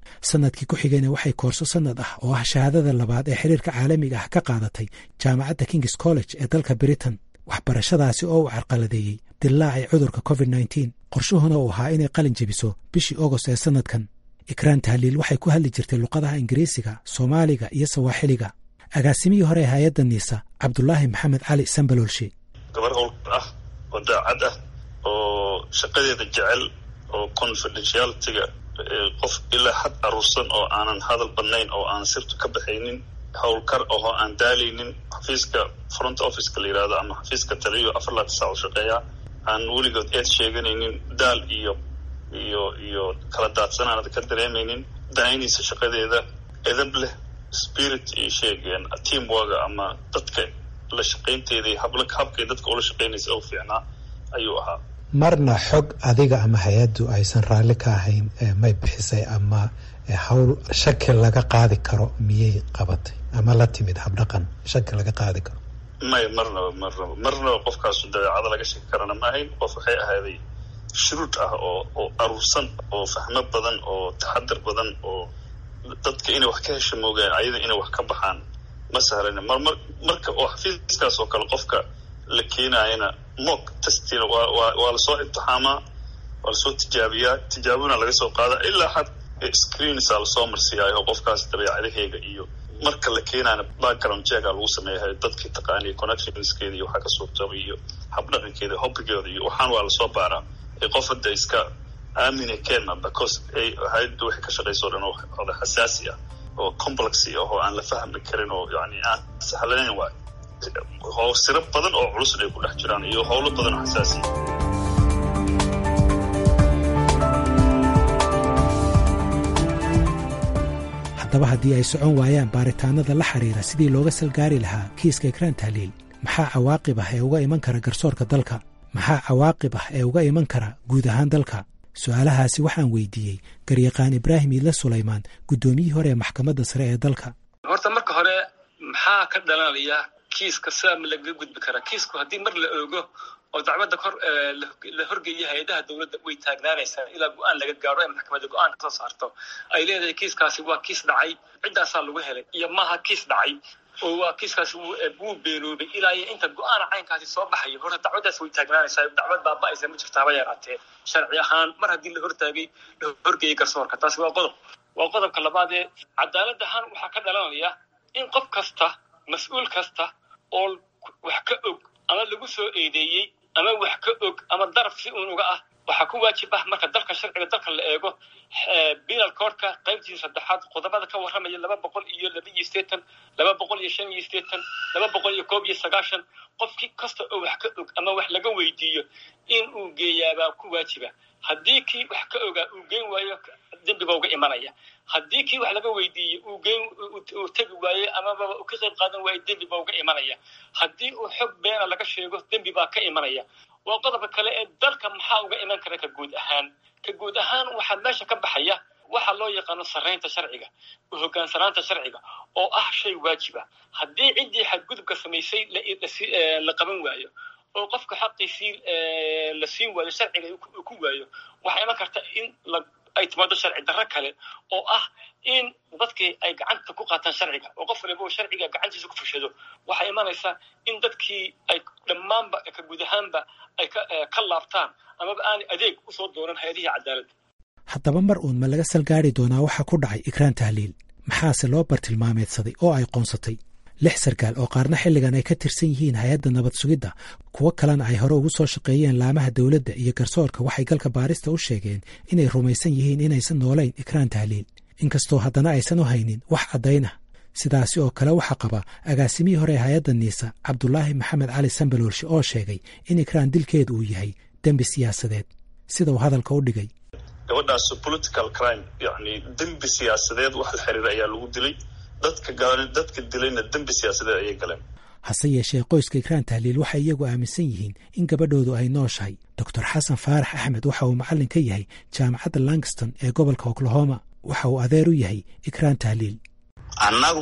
sanadkii ku xigayna waxay koorso sanad ah oo ah shahaadada labaad ee xiriirka caalamiga ah ka qaadatay jaamacadda kings college ee dalka britain waxbarashadaasi oo uu carqaladeeyey dillaacii cudurka covid nneteen qorshuhuna uu ahaa inay qalin jebiso bishii ogost ee sannadkan ikraan tahliil waxay ku hadli jirtay luqadaha ingiriisiga soomaaliga iyo sawaaxiliga agaasimihii hore ee hay-adda niisa cabdulaahi maxamed cali sambaloolshe gabar howlkar ah oo daacad ah oo shaqadeeda jecel oo confidentialitiga qof ilaa xad aruursan oo aanan hadal badnayn oo aan sirtu ka baxaynin howlkar ahoo aan daalaynin xafiiska front officeka la yihahdo ama xafiiska taliyo afar laatan saac u shaqeeya aan weligood eed sheeganaynin daal iyo iyo iyo kala daadsan aanad ka dareemaynin danaynaysa shaqadeeda edab leh spirit iyo sheegeen teamworga ama dadka la shaqaynteeda iyo habla habkay dadka ula shaqaynaysa oo fiicnaa ayuu ahaa marna xog adiga ama hay-addu aysan raalli ka ahayn may bixisay ama hawl shaki laga qaadi karo miyay qabatay ama la timid habdhaqan shaki laga qaadi karo may marnaba marnaba marnaba qofkaasu dabeecada laga shaki karana ma ahayn qof waxay ahaaday shuruud ah oo oo aruursan oo fahmo badan oo taxadar badan oo dadka inay wax ka hesha moogaan ayada inay wax ka baxaan ma sahlana marmar marka oo xafiiskaas oo kale qofka la keenayana mock testina waa waa waa lasoo imtixaamaa waa lasoo tijaabiyaa tijaabona laga soo qaada ilaa xad screensaa lasoo marsiyaayo qofkaas dabeecadaheega iyo marka la keenaana background checka lagu sameeyahay dadkii taqaaniya connectionskeeda iyo waxaa ka suurtoobay iyo habdhaqankeeda hobbigeeda iyo waxaan waa lasoo baaraa ee qof hadda iska aamina keena because ay hay-adda waxay ka shaqayso o dhan oda xasaasi ah oo complexy ah oo aan la fahmi karin oo yani aan sahlanayn waay oo siro badan oo culusna ay ku dhex jiraan iyo howlo badan oo xasaasiya haddaba haddii ay socon waayaan baaritaanada la xiriira sidii looga salgaari lahaa kiiska ikraan tahliil maxaa cawaaqib ah ee uga iman kara garsoorka dalka maxaa cawaaqib ah ee uga iman kara guud ahaan dalka su-aalahaasi waxaan weydiiyey garyaqaan ibraahim iidle sulaymaan guddoomiyihii hore ee maxkamadda sare ee dalka horta marka hore maxaa ka dhalanaya kiiska sidaa ma lagaga gudbi karaa kiisku haddii mar la oogo oo dacwadda kor la horgeeya hay-adaha dowladda way taagnaanaysaa ilaa go-aan laga gaaro ee maxkamadda go-aan kasoo saarto ay leedahay kiiskaasi waa kiis dhacay ciddaasaa lagu helay iyo maaha kiis dhacay oo waa kiiskaasi wuu beenoobay ilaa iyo inta go-aana caynkaasi soo baxayo horta dacwaddaas way taagnaanaysaa dacwad baaba-aysa ma jirta haba yaraatee sharci ahaan mar haddii la hortaagay la horgeeyay garsoorka taasi waa qodob waa qodobka labaad ee cadaalad ahaan waxaa ka dhalanaya in qof kasta mas-uul kasta oo wax ka og ama lagu soo eedeeyey ama wax ka og ama daraf si uun uga ah waxaa ku waajib ah marka dalka sharciga dalka la eego penal courtka qaybtiisa saddexaad qodobada ka warramaya laba boqol iyo laba iyo sideetan laba boqol iyo shan iyo sideetan laba boqol iyo koob iyo sagaashan qofkii kasta oo wax ka og ama wax laga weydiiyo in uu geeyaabaa ku waajiba haddii kii wax ka ogaa uu geen waayo dembiba uga imanaya haddii kii wax laga weydiiyey uu geen uu tegi waaye amaba uu ka qayb qaadan waayo dembi baa uga imanaya haddii uu xog beena laga sheego dembi baa ka imanaya waa qodobka kale ee dalka maxaa uga iman kara ka guud ahaan ka guud ahaan waxaa meesha ka baxaya waxa loo yaqaano sarraynta sharciga hogaansanaanta sharciga oo ah shay waajiba haddii ciddii xadgudubka samaysay la qaban waayo oo qofka xaqiisii la siin waayo sharciga uu ku waayo waxaa iman karta in ay timaado sharci darro kale oo ah in dadkii ay gacanta ku qaataan sharciga oo qof waliba sharciga gacantiisa ku fushado waxaa imanaysaa in dadkii ay dhammaanba ka guud ahaanba ay ka laabtaan amaba aanay adeeg usoo doonan hay-adihii cadaaladda haddaba mar uun ma laga salgaari doonaa waxa ku dhacay ikraan tahliil maxaase loo bartilmaameedsaday oo ay qoonsatay lix sarkaal oo qaarna xilligan ay ka tirsan yihiin hay-adda nabad sugidda kuwo kalena ay hore ugu soo shaqeeyeen laamaha dowladda iyo garsoorka waxay galka baarista u sheegeen inay rumaysan yihiin inaysan noolayn ikraan tahliil inkastoo haddana aysan u haynin wax caddayn ah sidaasi oo kale waxaa qaba agaasimihii hore ee hay-adda niisa cabdulaahi maxamed cali sambaloolshe oo sheegay in ikraan dilkeedu uu yahay dembi siyaasadeed sida uu hadalka u dhigay gabadhaas political crime yani dembi siyaasadeed wax la xiriira ayaa lagu dilay dadka dadka dilayna dembi siyaasadeed ayay galeen hase yeeshee qoyska ikraan tahliil waxay iyagu aaminsan yihiin in gabadhoodu ay nooshahay doctor xasan faarax axmed waxa uu macallin ka yahay jaamacadda langston ee gobolka oklahoma waxa uu adeer u yahay ikraan tahliil annagu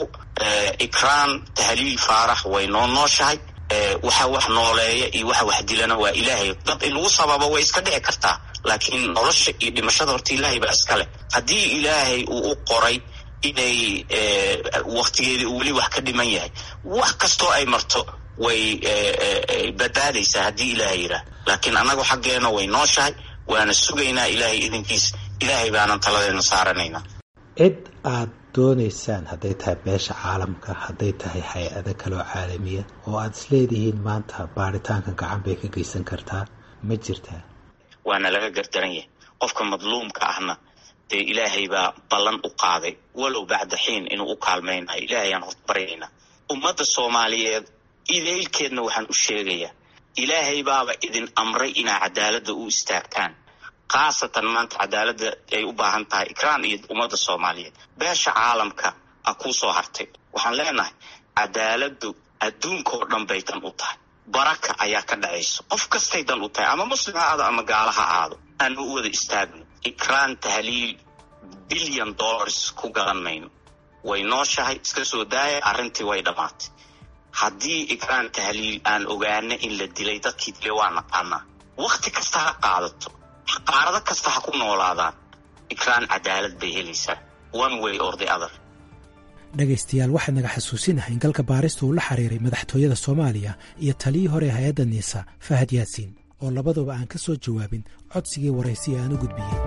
ikraan tahliil faarax way noo nooshahay waxa wax nooleeya iyo waxa wax dilana waa ilaahay dad in lagu sababo way iska dhici kartaa laakiin nolosha iyo dhimashada horta ilaahay baa iskale haddii ilaahay uu u qoray inay waktigeedii uu weli wax ka dhiman yahay wax kastoo ay marto way badbaadaysaa haddii ilaahay yidhaah laakiin annagu xaggeena way nooshahay waana sugaynaa ilaahay idinkiis ilaahay baanan taladeena saaranaynaa cid aad doonaysaan hadday tahay beesha caalamka hadday tahay hay-ado kaloo caalamiya oo aada isleedihiin maanta baaritaanka gacan bay ka geysan kartaa ma jirtaa waana laga gardaran yahay qofka madluumka ahna dee ilaahay baa ballan u qaaday walow bacda xiin inuu u kaalmaynayo ilaahayaan horta baryaynaa ummadda soomaaliyeed idaylkeedna waxaan u sheegayaa ilaahay baaba idin amray inaa cadaaladda u istaagtaan khaasatan maanta cadaaladda ay u baahan tahay ikraan iyo ummadda soomaaliyeed beesha caalamka a kuu soo hartay waxaan leenahay cadaaladdu adduunka oo dhan bay dan u tahay baraka ayaa ka dhacayso qof kastay dan u tahay ama muslim ha aado ama gaala ha aado aanu u wada istaagno ikraan tahliil bilyan dollars ku gadan mayno way nooshahay iska soo daaya arrintii way dhammaatay haddii ikraan tahliil aan ogaana in la dilay dadkii dilay waa naqaanaa wakti kasta ha qaadato qaarado kasta ha ku noolaadaan ikraan cadaalad bay helaysaa one way or the other dhegaystayaal waxaa naga xasuusinahay in galka baarista uu la xiriiray madaxtooyada soomaaliya iyo taliyii hore hay-adda niisa fahad yaasiin oo labaduba aan ka soo jawaabin codsigii waraysiya aan u gudbiyey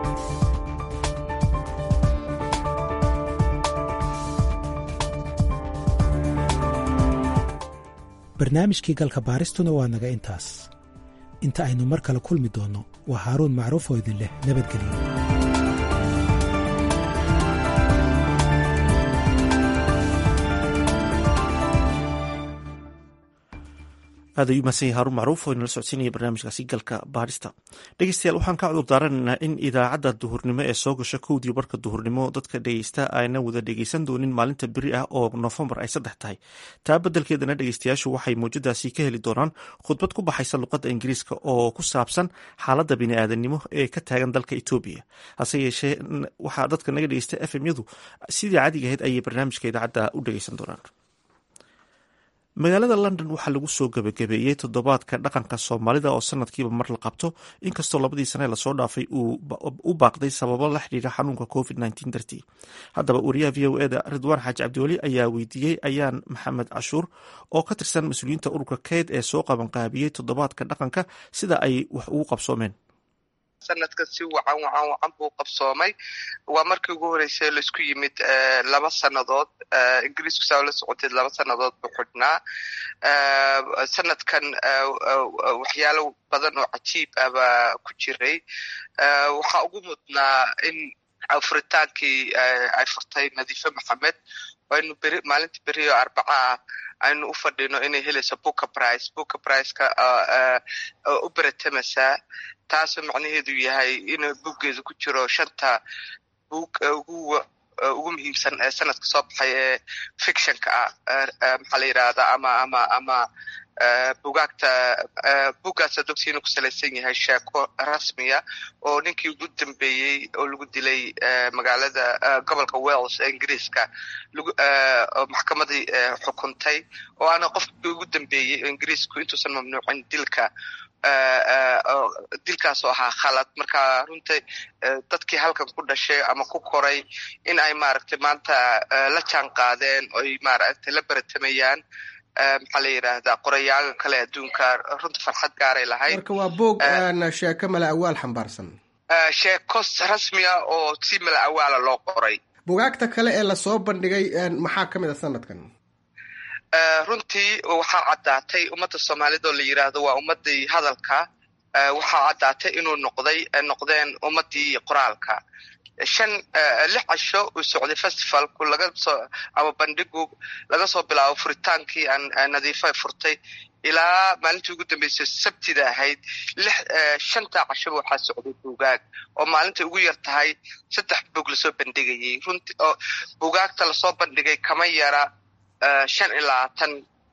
barnaamijkii galka baaristuna waa naga intaas inta aynu mar kale kulmi doonno waa haaruun macruuf oo idin leh nabadgelyo aad ayuu mahadsan yahay haruun macruuf oo inala socodsiinaya barnaamijkaasi galka baadhista dhegeystayaal waxaan ka cudur daaranaynaa in idaacadda duhurnimo ee soo gasha kowdii barka duhurnimo dadka dhegeysta ayna wada dhegeysan doonin maalinta beri ah oo noofembar ay saddex tahay taa beddelkeedana dhegeystayaashu waxay mawjadaasi ka heli doonaan khudbad ku baxaysa luqadda ingiriiska oo ku saabsan xaaladda bini'aadanimo ee ka taagan dalka etoobiya hase yeeshee waxaa dadka naga dhegeysta f m yadu sidii caadiga ahayd ayay barnaamijka idaacadda u dhegeysan doonaan magaalada london waxaa lagu soo gebagabeeyey toddobaadka dhaqanka soomaalida oo sanadkiiba mar la qabto inkastoo labadii sane lasoo dhaafay uu u baaqday sababo la xidhiira xanuunka covid dartii haddaba wariyaha v o eda ridwaan xaaji cabdiweli ayaa weydiiyey ayaan maxamed cashuur oo ka tirsan mas-uuliyiinta ururka keyd ee soo qabanqaabiyey toddobaadka dhaqanka sida ay wax ugu qabsoomeen sanadkan si wacan wacan wacan buu qabsoomay waa markii ugu horeysay laisku yimid laba sannadood ingiriisku saa la socoteed laba sannadood buu xidhnaa sanadkan waxyaalo badan oo cajiib ah baa ku jiray waxaa ugu mudnaa in furitaankii ay furtay nadiife maxamed aynu beri maalinta beri oo arbaca ah aynu u fadhino inay helayso booka price booka priceka u beratamaysaa taasoo macnaheedu yahay inuu buuggeedu ku jiro shanta buug ugu ugu muhiimsan ee sanadka soo baxay ee fictionka ah maxaa la yidhahdaa ama ama ama bugaagta buuggaasa dogsiina ku salaysan yahay sheeko rasmiya oo ninkii ugu dambeeyey oo lagu dilay magaalada gobolka wales ee ingiriiska maxkamadii xukuntay oo aana qofkii ugu dambeeyey oo ingiriisku intuusan mamnuucin dilka dilkaasoo ahaa khalad marka runtii dadkii halkan ku dhashay ama ku koray in ay maaragtay maanta la jaan qaadeen oy maaragtay la beratamayaan maxaa la yidhaahdaa qorayaaga kale adduunka runta farxad gaaray lahayd marka waa boog sheeko mala awaal xambaarsan sheeko rasmiya oo si mala awaala loo qoray bugaagta kale ee lasoo bandhigay maxaa ka mid a sanadkan runtii waxaa caddaatay ummadda soomaalida oo la yidhaahdo waa ummaddii hadalka waxaa caddaatay inuu noqday noqdeen ummaddii qoraalka shan lix casho uu socday festivalku laga soo ama bandhigu laga soo bilaabo furitaankii aan nadiifa furtay ilaa maalintii ugu dambeysay sabtida ahayd lix shanta cashoba waxaa socday buugaag oo maalinta ugu yar tahay saddex buug lasoo bandhigayay runtii oo buugaagta lasoo bandhigay kama yara shan iyo labaatan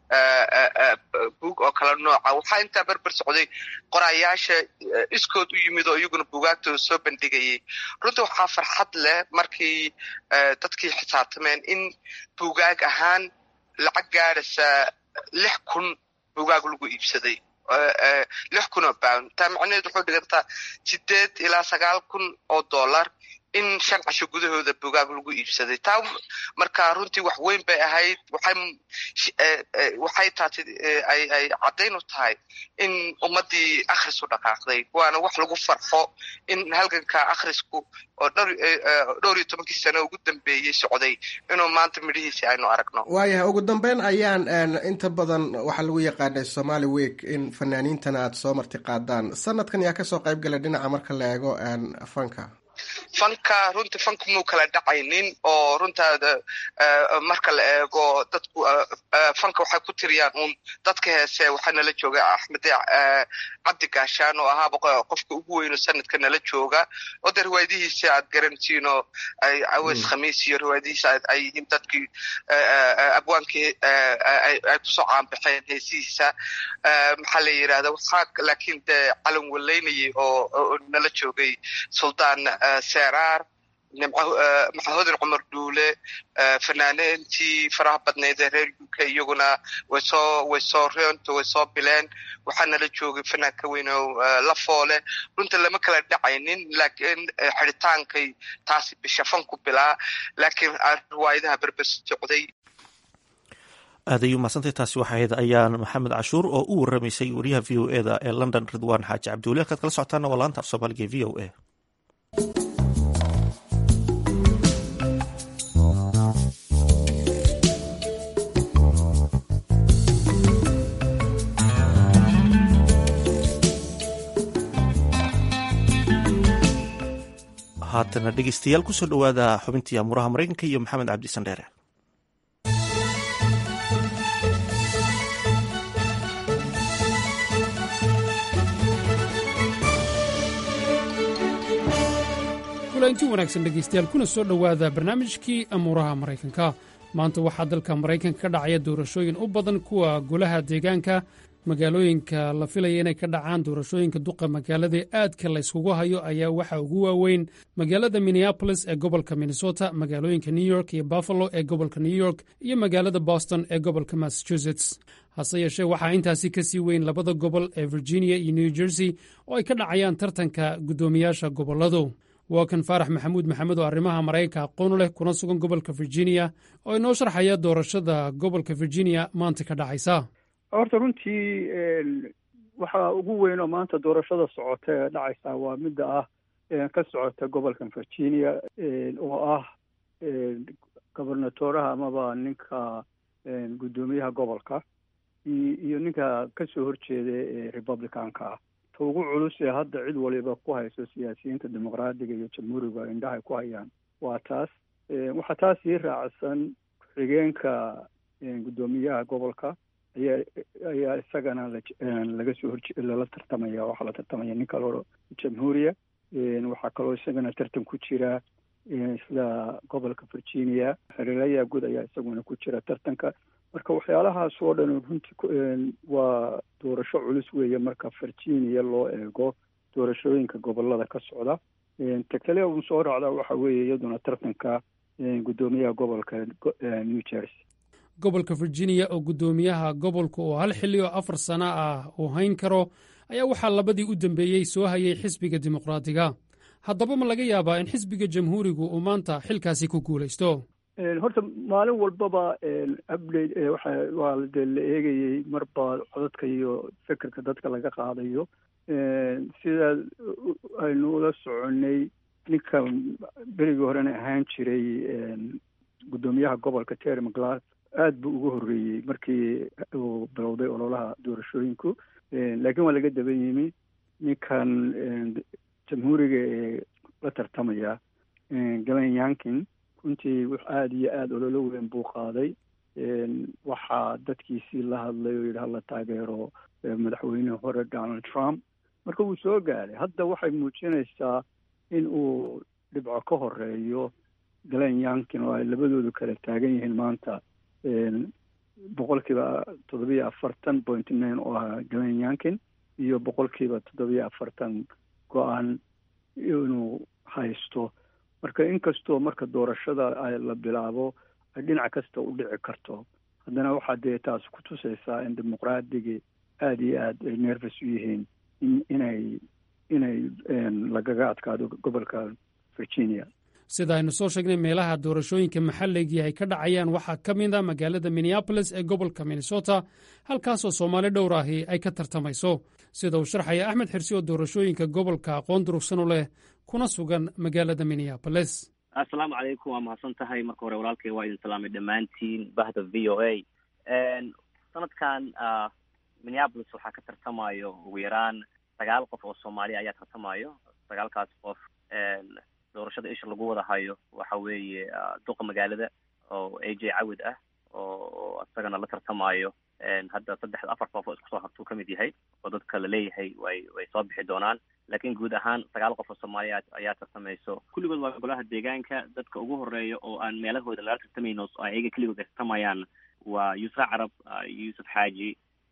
buug oo kala nooca waxaa intaa berber socday qorayaasha iskood u yimid oo iyaguna buugaagtooda soo bandhigayay runtii waxaa farxad leh markii dadkii xisaabtameen in buugaag ahaan lacag gaadhaysa lix kun buugaag lagu iibsaday lix kun oo pound taa macnaheed wuxuu dhigantaa sideed ilaa sagaal kun oo dollar in shan casho gudahooda bugaag lagu iibsaday taa marka runtii wax weyn bay ahayd waxay waxay taati ay ay caddayn u tahay in ummaddii akhrisu dhaqaaqday waana wax lagu farxo in halganka akhrisku oo dhowr dhowr iyo tobankii sano ugu dambeeyey socday inuu maanta midhihiisi aynu aragno waayahay ugu dambeyn ayaan inta badan waxaa lagu yaqaanay somali week in fanaaniintana aada soo marti qaadaan sanadkan yaa kasoo qayb galay dhinaca marka la eego fanka fanka runtii fanka muu kala dhacaynin oo runtaada marka la eego dadku fanka waxay ku tiriyaan uun dadka heese waxaa nala jooga axmed cabdi gaashaan oo ahaaba qofka ugu weyno sanadka nala jooga oo de riwaayadihiisa aad garantiin oo ay aweys khamiis iyo riwaayadihiisa ay yihiin dadkii abwaankii ay kusoo caanbaxeen heesihiisa maxaa la yidhahda waxaa laakiin de calan waleynayay oo nala joogay suldaan seeraar maxahodin cumar dhuule fanaaneentii faraha badneyd ee reer u k iyaguna way soo way soo reento way soo bileen waxaa nala joogay fanaanka weyn oo la foole runta lama kala dhacaynin laakiin xidhitaankay taasi bisha fanku bilaa laakiin riwaayadaha berber socday aad ayuu mahadsantahy taasi waxay ahayd ayaan maxamed cashuur oo u waramaysay wariyaha v o eda ee london ridwaan xaaji cabdiweli halkaad kala socotaana waa laanta af soomaaliga e v o a haatana dhegeystayaal kusoo dhowaada xubintii amuuraha maraykanka iyo maxamed cabdi sandheere kulanti wanaagsan dhegaystayaal kuna soo dhowaada barnaamijkii amuuraha maraykanka maanta waxaa dalka maraykanka ka dhacaya doorashooyin u badan kuwa golaha deegaanka magaalooyinka la filaya inay ka dhacaan doorashooyinka duqa magaalada aadka la yskugu hayo ayaa waxaa ugu waaweyn magaalada minneabolis ee gobolka minnesota magaalooyinka new york iyo buffalo ee gobolka new york iyo magaalada boston ee gobolka massachusetts hase yeeshee waxaa intaasi ka sii weyn labada gobol ee virginia iyo new jersey oo ay ka dhacayaan tartanka guddoomiyaasha gobolladu waa kan faarax maxamuud maxamed oo arrimaha maraykanka aqoon leh kuna sugan gobolka virginia oo inoo sharxaya doorashada gobolka virginia maanta ka dhacaysa horta runtii waxaa ugu weyn oo maanta doorashada socota ee dhacaysa waa midda ah ka socota gobolkan virginia oo ah gobernatoraha amaba ninka guddoomiyaha gobolka iyo ninka kasoo horjeeda ee republicanka ah ta ugu culus ee hadda cid waliba ku hayso siyaasiyiinta dimuqraadiga iyo jamhuuriga indhahay ku hayaan waa taas waxaa taas ii raacsan ku-xigeenka guddoomiyaha gobolka ayaa ayaa isagana laga soo horje lala tartamaya waxaa la tartamaya nin kaloo jamhuuriya waxaa kaloo isagana tartan ku jira sida gobolka virginia hareerayaa guud ayaa isaguna ku jira tartanka marka waxyaalahaas oo dhan runtii waa doorasho culus weeye marka virginia loo eego doorashooyinka gobolada ka socda ta kale uun soo raacda waxa weeye iyaduna tartanka guddoomiyaha gobolka new jersey gobolka virginia oo guddoomiyaha gobolka oo hal xilli oo afar sano ah uu hayn karo ayaa waxaa labadii u dambeeyey soo hayay xisbiga dimuqraadiga haddaba ma laga yaabaa in xisbiga jamhuurigu uu maanta xilkaasi ku guulaysto horta maalin walbaba update waxa waa dee la eegayey marba codadka iyo fikirka dadka laga qaadayo sida aynu ula soconay ninka berigii horena ahaan jiray guddoomiyaha gobolka terry mclass aada buu uga horreeyey markii uu bilowday ololaha doorashooyinku laakiin waa laga daban yimi ninkan jamhuuriga ee la tartamaya galen yankin runtii wux aada iyo aada ololo weyn buu qaaday waxaa dadkiisii la hadlay oo yidhi hala taageero madaxweyne hore donald trump marka wuu soo gaaray hadda waxay muujinaysaa in uu dhibco ka horeeyo galen yankin oo ay labadoodu kala taagan yihiin maanta boqolkiiba toddobiyo afartan point nine oo ahaa galen yankin iyo boqolkiiba toddobiyo afartan go-aan inuu haysto marka inkastoo marka doorashada la bilaabo ay dhinac kasta u dhici karto haddana waxaa dee taas ku tusaysaa in dimuqraadigii aada iyo aada ay nervous u yihiin in inay inay lagaga adkaado gobolka virginia sida aynu soo sheegnay meelaha doorashooyinka maxalligii ay ka dhacayaan waxaa ka mid a magaalada minneabolis ee gobolka minnesota halkaasoo soomaali dhowr ahi ay ka tartamayso sida uu sharxaya axmed xirsi oo doorashooyinka gobolka aqoon durugsan u leh kuna sugan magaalada minneabolis assalaamu calaykum waa mahadsan tahay marka hore walaalkay waa idin salaamay dhammaantiin bahda v o a sanadkan minneabolis waxaa ka tartamayo ugu yaraan sagaal qof oo soomaaliya ayaa tartamayo sagaalkaas qof doorashada isha lagu wada hayo waxa weeye duqa magaalada oo a j cawid ah oo isagana la tartamayo hadda saddex afar qof oo isku soo hartuu ka mid yahay oo dadka la leeyahay way way soo bixi doonaan laakiin guud ahaan sagaal qof oo soomaaliya ayaa tartamayso kulligood waa golaha deegaanka dadka ugu horeeya oo aan meelahooda lala tartamayno oo ayaga keligood ay tartamayaan waa yuusra carab yuusuf xaaji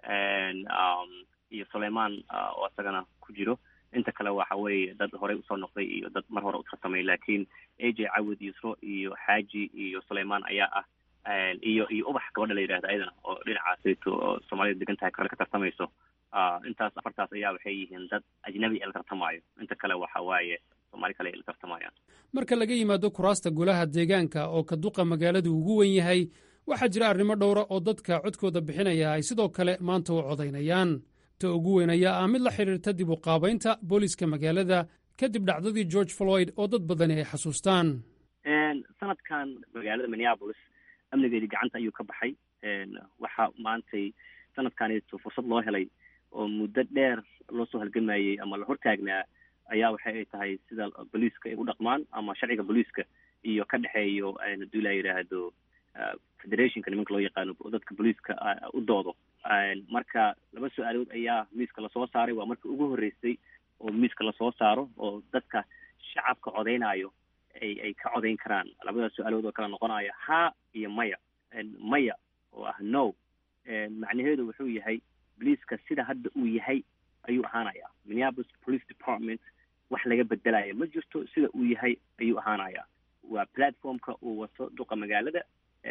iyo sulaymaan oo isagana ku jiro inta kale waxa weeye dad horey usoo noqday iyo dad mar hore u tartamay laakiin a j cawid yusro iyo xaaji iyo sulaymaan ayaa ah iyo iyo ubax gabadha la yidhahda ayadana oo dhinacaasayto oo soomaalida degan tahay kale ka tartamayso intaas afartaas ayaa waxay yihiin dad ajnabi ee la tartamayo inta kale waxa waaye soomaali kale ay la tartamayaan marka laga yimaado kuraasta golaha deegaanka oo ka duqa magaaladu ugu wen yahay waxaa jira arrimo dhowra oo dadka codkooda bixinaya ay sidoo kale maanta u codaynayaan ta ugu weyn ayaa ah mid la xidhiirta dib u qaabaynta booliska magaalada kadib dhacdadii george floyd oo dad badani ay xasuustaan sanadkan magaalada minneabolis amnigeedii gacanta ayuu ka baxay waxaa maantay sanadkaneeto fursad loo helay oo muddo dheer loo soo halgamayey ama la hortaagnaa ayaa waxay ay tahay sida booliiska ay u dhaqmaan ama sharciga booliiska iyo ka dhexeeyo haduu la yidhaahdo federationka nimanka loo yaqaano dadka booliiska u doodo marka laba su-aalood ayaa miiska lasoo saaray waa markii ugu horreysay oo miiska lasoo saaro oo dadka shacabka codeynayo ay ay ka codeyn karaan labadaas su-aalood oo kala noqonaya ha iyo maya maya oo ah no macnaheedu wuxuu yahay boliiska sida hadda uu yahay ayuu ahaanaya minneapolis police department wax laga bedelaya ma jirto sida uu yahay ayuu ahaanaya waa platformka uu wato duqa magaalada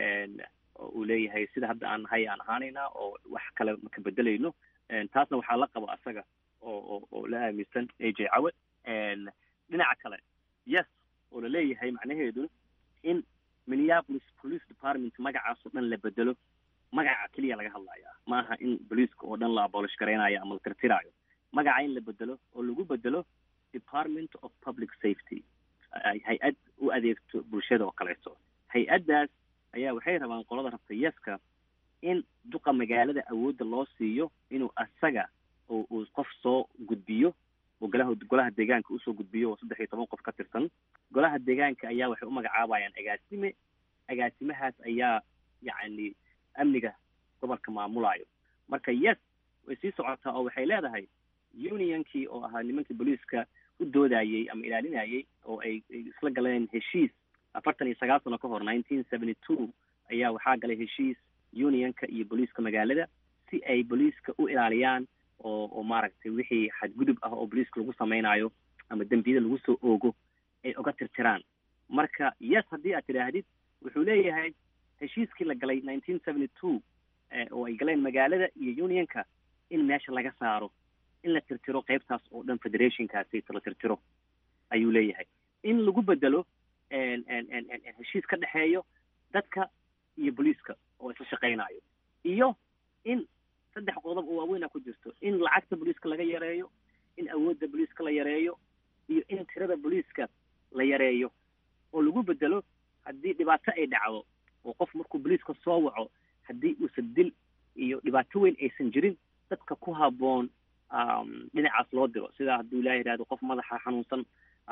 oo uu leeyahay sida hadda aan nahay aan ahaanaynaa oo wax kale maka bedelayno taasna waxaa la qaba asaga oo oo oo la aaminsan a j cawad dhinaca kale yes oo laleeyahay macnaheedu in minneapolis police department magacaas oo dhan la bedelo magaca keliya laga hadlaya ma aha in boliiska oo dhan la abolish garaynayo ama la tirtiraayo magaca in la bedelo oo lagu bedelo department of public safety hay-ad u adeegto bulshada oo kaleeto hay-addaas ayaa waxay rabaan qolada rabta yeska in duqa magaalada awoodda loo siiyo inuu asaga oo uu qof soo gudbiyo oo golaha golaha deegaanka usoo gudbiyo oo saddex iyo toban qof ka tirsan golaha deegaanka ayaa waxay u magacaabayaan agaasime agaasimahaas ayaa yacni amniga gobolka maamulayo marka yes way sii socotaa oo waxay leedahay unionkii oo ahaa nimankii booliiska u doodayey ama ilaalinayey oo ay isla galeen heshiis afartan iyo sagaal sano ka hor nineteen seventy two ayaa waxaa galay heshiis unionka iyo booliiska magaalada si ay booliiska u ilaaliyaan oo oo maaragtay wixii xadgudub ah oo booliiska lagu samaynayo ama dembiyada lagu soo oogo ay oga tirtiraan marka yes haddii aad tidhaahdid wuxuu leeyahay heshiiskii la galay nineteen seventy two oo ay galeen magaalada iyo unionka in meesha laga saaro in la tirtiro qeybtaas oo dhan federationkaasi la tirtiro ayuu leeyahay in lagu bedelo heshiis ka dhexeeyo dadka iyo booliiska oo isla shaqaynayo iyo in saddex qodob oo waaweyn a ku jirto in lacagta booliiska laga yareeyo in awoodda booliiska la yareeyo iyo in tirada booliiska la yareeyo oo lagu bedelo haddii dhibaato ay dhacdo oo qof markuu booliiska soo waco haddii uusan dil iyo dhibaato weyn aysan jirin dadka ku habboon dhinacaas loo diro sida hadduu ilaah yidhahdo qof madaxa xanuunsan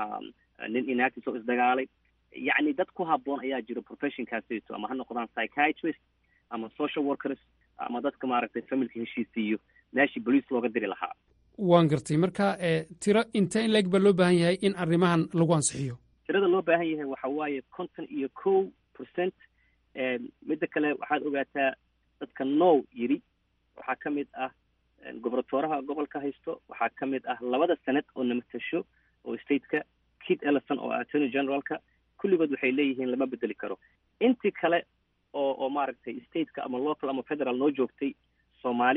nin inaagtis oo isdagaalay yacni dad ku habboon ayaa jiro professionkaasito ama ha noqdaan psychiatrist ama social workers ama dadka maaragtay familka heshiisiiyo meeshii boliis looga diri lahaa waan gartay marka tiro inta in leeg baa loo baahan yahay in arrimahan lagu ansixiyo tirada loo baahan yahay waxa waaye konton iyo kow percent midda kale waxaad ogaataa dadka now yidhi waxaa ka mid ah gobernatoraha gobolka haysto waxaa ka mid ah labada senad oo namatasho oo stateka kit ellison oo attorney generalka kulligood waxay leeyihiin lama bedeli karo intii kale oo oo maaragtay stateka ama local ama federal noo joogtay soomaali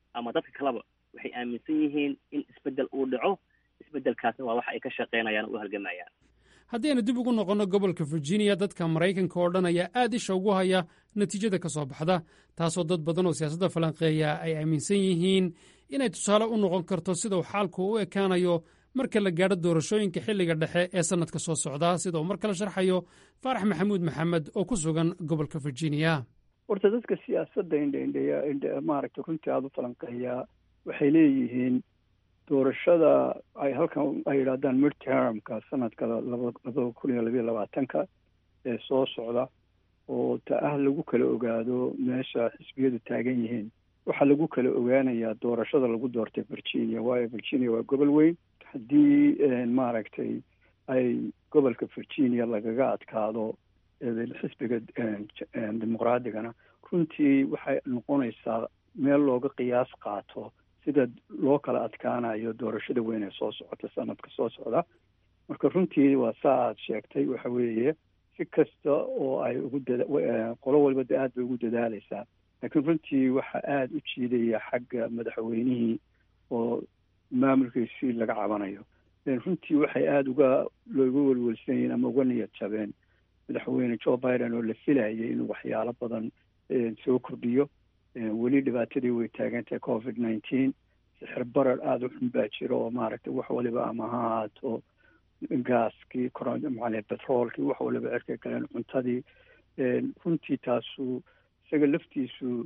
ama dadka kaleba waxay aaminsan yihiin in isbeddel uu dhaco isbeddelkaasna waa waxa ay ka shaqaynayaan oo u halgamayaan haddii aynu dib ugu noqonno gobolka virginia dadka maraykanka oo dhan ayaa aad isha ugu haya natiijada ka soo baxda taasoo dad badan oo siyaasadda falanqeeya ay aaminsan yihiin inay tusaale u noqon karto sida uu xaalku u ekaanayo marka la gaadho doorashooyinka xilliga dhexe ee sannadka soo socda sida uu mar kale sharxayo faarax maxamuud maxamed oo ku sugan gobolka virginia horta dadka siyaasadda indhaindheya maaragtay runtii aada u falanqeeyaa waxay leeyihiin doorashada ay halkan ay yidhaahdaan midtermka sanadka labada kun iyo labayo labaatanka ee soo socda oo ta ah lagu kala ogaado meesha xisbiyadu taagan yihiin waxaa lagu kala ogaanayaa doorashada lagu doortay virginia waayo virginia waa gobol weyn haddii maaragtay ay gobolka virginia lagaga adkaado xisbiga dimuqraadigana runtii waxay noqonaysaa meel looga qiyaas qaato sida loo kala adkaanayo doorashada weyn ee soo socota sanadka soo socda marka runtii waa saa aad sheegtay waxa weeye si kasta oo ay ugu dada qolo walba de aad bay ugu dadaaleysaa laakiin runtii waxa aada u jiidaya xagga madaxweynihii oo maamulkiisii laga cabanayo runtii waxay aada uga looga welwelsan yihiin ama uga niyad jabeen madaxweyne joe biden oo la filayay inuu waxyaalo badan soo kordhiyo weli dhibaatadii way taagantahay covid nineteen sixir barar aada u xun baa jira oo maaragtay wax waliba ama ha ahaato gaaskii macale betroolkii wax waliba cirkay galeen cuntadii runtii taasu isaga laftiisu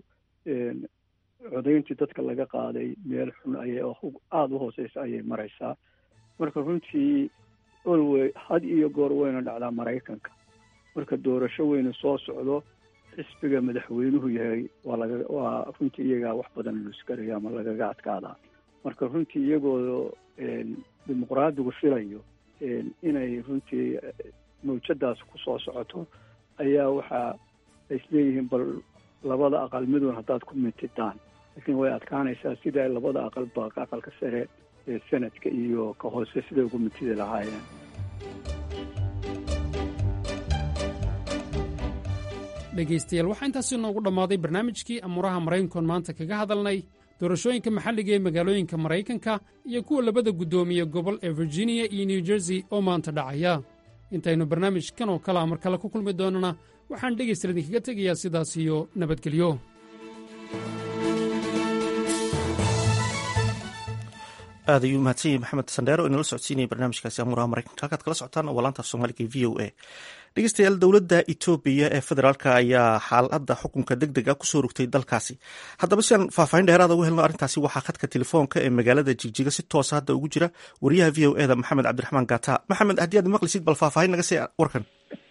codayntii dadka laga qaaday meel xun ayay aada u hooseysa ayay mareysaa marka runtii olwey had iyo goor weyna dhacdaa maraykanka marka doorasho weynu soo socdo xisbiga madaxweynuhu yahay waa laga waa runtii iyagaa wax badan luskarayo ama lagaga adkaadaa marka runtii iyagoo dimuqraadigu filayo inay runtii mawjadaas ku soo socoto ayaa waxa ay isleeyihiin bal labada aqal midun haddaad ku mintidaan laakiin way adkaanaysaa sida labada aqalba aqalka sare ee sanadka iyo ka hoose siday ugu mintidi lahaayeen dhegaystayaal waxaa intaasi noogu dhammaaday barnaamijkii amuuraha maraykankoon maanta kaga hadalnay doorashooyinka maxalliga ee magaalooyinka maraykanka iyo kuwa labada guddoomiye gobol ee virginia iyo new jersey oo maanta dhacaya intaynu barnaamijkan oo kalea mar kale ku kulmi doonana waxaan dhegaystayaal idinkaga tegayaa sidaas iyo nabadgelyo aad ayuu mahadsan yahay maxamed sandheero oo inala socodsiinaya barnaamijkaasi amuuraha maraykanka halkaad kala socotaan waa laanta af soomaaliga v o a dhegeystayaal dowladda etoobiya ee federaalk ayaa xaaladda xukunka deg deg a kusoo rogtay dalkaasi haddaba si aan faahfaahin dheeraada uga helno arrintaasi waxaa khadka telefoonka ee magaalada jigjiga si toosa hadda ugu jira wariyaha v o eda maxamed cabdiraxmaan gata maxamed haddii aad maqlisid bal faahfaahin naga see warkan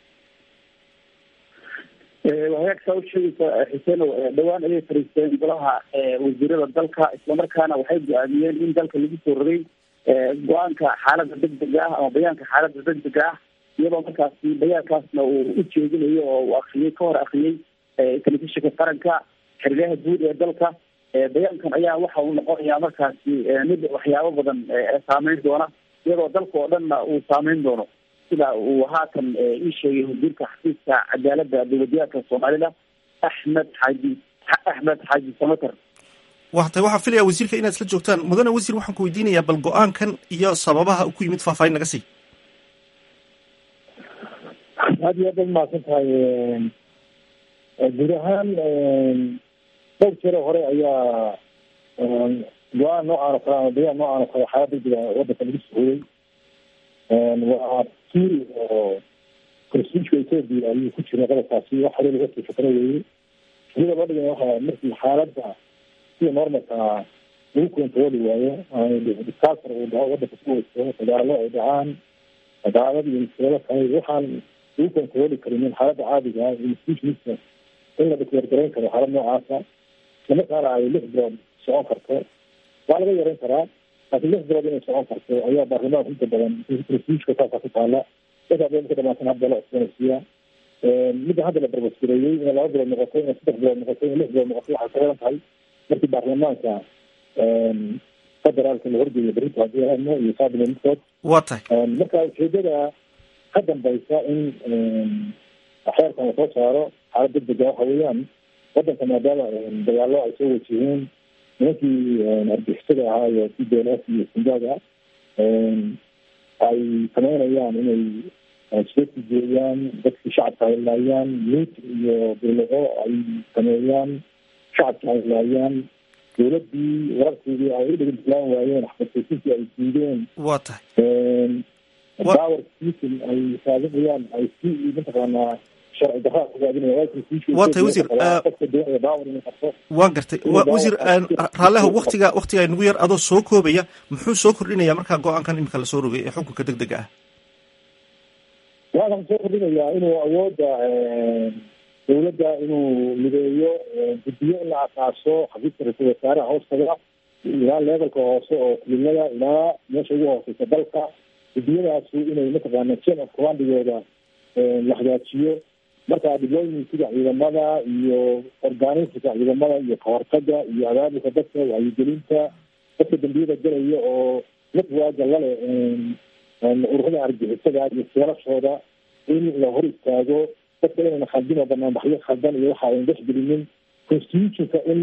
wagaagsaa u sheegaysa xuseenow dhowaan ayay fariisteen golaha wasiirada dalka islamarkaana waxay go-aamiyeen in dalka lagu soo rogay go-aanka xaaladda degdega ah ama bayaanka xaaladda degdega ah iyadoo markaasi bayaankaasna uu u jeedinayo oo uu akriyey ka hor akriyey telefishinka qaranka xiriyaha guud ee dalka bayaankan ayaa waxa uu noqonayaa markaasi mid waxyaabo badan saameyn doona iyadoo dalka oo dhanna uu saameyn doono sida uu haatan ii sheegay wasiirka xafiiska cadaaladda dowladyaadka soomaalida axmed xaaji axmed xaaji samater wata waxaan filaya wasiirka inaad isla joogtaan mudane wasiir waxaan ku weydiinayaa bal go-aankan iyo sababaha ku yimid faahfaahin naga sii aad iyo aad baad mahadsan tahay guud ahaan dhowr jero hore ayaa go-aan noocaan oo kale ama bayaan noocaan oo kale xaalad degdega wadanka lagu sohoyey waa tuuri oo konstitutionka ethoopia ayuu ku jiray qodobkaasi wax hore laga sii fikro weeye sida loo dhigay waxa markii xaaladda sida normalka lagu kontarooli waayo disaster uu dhaco wadanka ku weysto dagaalo ay dhacaan dagaalada iyo mushkilado kale waxaan lagu kontarooli karin xaaladda caadiga ah institutionista in la dhikleergarayn karo xaalad noocaasa islamarkaana ay lix bilood socon karto waa laga yareyn karaa laakiin lix bilood inay socon karto ayaa baarlamaanka inta badan prestigeka saasa ku taala dadka bay ka dhamaatan hadda la cusboonaysiiya midda hadda la barbasgareeyey inay laba bilood noqoto inay saddex bilood noqoto inay lix bilood noqoto waxay ka xiran tahay markii baarlamaanka federaalka la horgeeyo berito haddii adno iyo cabinet midkood waa tahay marka ujeedada ka dambaysa in xeerkan lasoo saaro xaalad degdega waxa weeyaan wadanka maadaama dagaalo ay soo wajiheen nimankii argixisada ahaa iyo c d l f iyo sindaga ay sameynayaan inay soo tijeeyaan dadkii shacabka ay laayaan luut iyo billiqo ay sameeyaan shacabka ay laayaan dowladii wararkeedii ay u dhegdeglaan waayeen xabadtoosintii ay diideen waa tahay power station ay raadinayaan ay si mataqaanaa sharci darraa ku raadinayaan waa tahay wasiir qofka doonaya power inuu qabto waa gartay wasiir raalleha waktiga waktiga nagu yar adoo soo koobaya muxuu soo kordhinaya markaa go-aankan imika lasoo rogay ee xukunka deg dega ah waxaan soo kordhinayaa inuu awoodda dowladda inuu mideeyo guddiyo in la asaaso xafiiska ra-iisul wasaaraha hoostaga ilaa levelka hoose oo kulimada ilaa meesha ugu hooseysa dalka guddiyadaasu inay mataqaana chain of commandigooda la hagaajiyo marka dhibooyin sida ciidamada iyo organisinka ciidamada iyo kahortaga iyo abaabulka dadka wacyigelinta dadka dambiyada galaya oo networka lale ururada argixisada iyo seelashooda in la hor istaago dadka inayna khaldin oo banaanbaxyo khaldan iyo waxa ayna dhexgelinin constitutionka in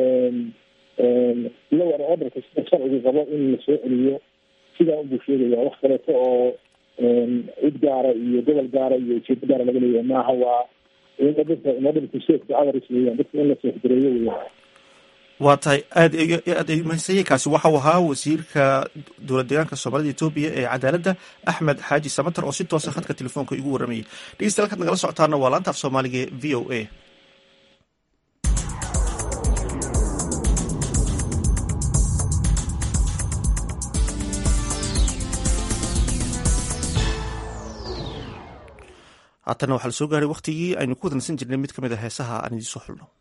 law and orderka sida sharcigu qabo in lasoo celiyo sidaa unbuu sheegaya wax kaleeto oo cid gaara iyo gobol gaara iyo ujeedo gaara laga leeyahay maaha waa inadhsafka weyaan dadka in la seexgareeyo weya waa tahay aad aad mahadsanyahy waxau ahaa wasiirka dowlad deegaanka soomaalida etoobiya ee cadaaladda axmed xaaji samater oo si toosa khadka telefoonka igu waramayay dhegeystayaal kaad nagala socotaana waa laanta af soomaaliga e v o a haatana waxaa la soo gaaray waktigii aynu ku wadansan jirnay mid ka mid a heesaha aan idiin soo xulno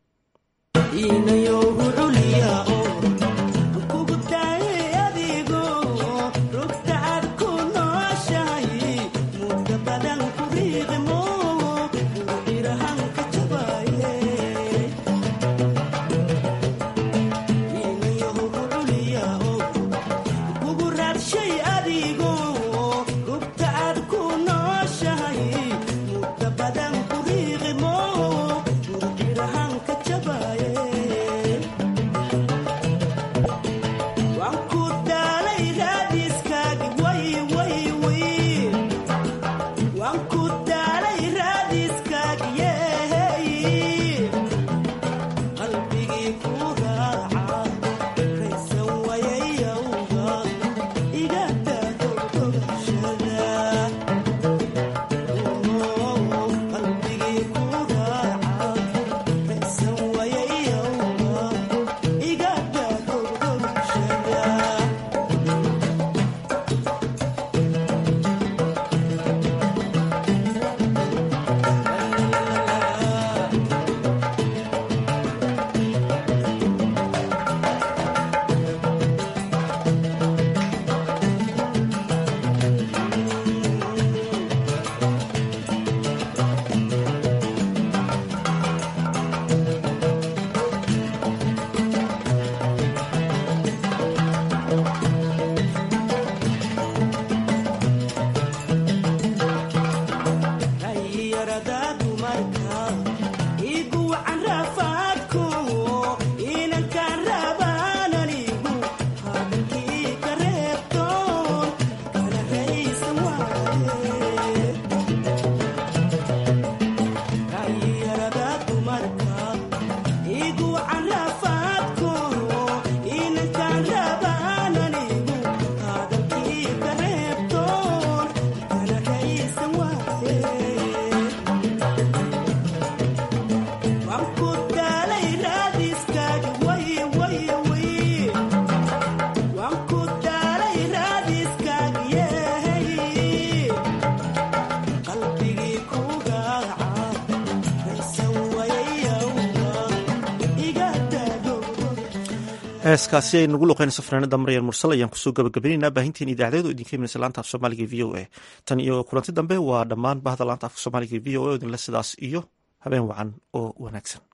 heeskaasi ay nagu luqeynayso fanaanada maryar mursal ayaan kusoo gabagabaynaynaa baahinteen idaacadeedu idinka imanaysa laanta af soomaaliga v o a tan iyo kulanti dambe waa dhammaan bahda laanta afka soomaaliga v o a idinle sidaas iyo habeen wacan oo wanaagsan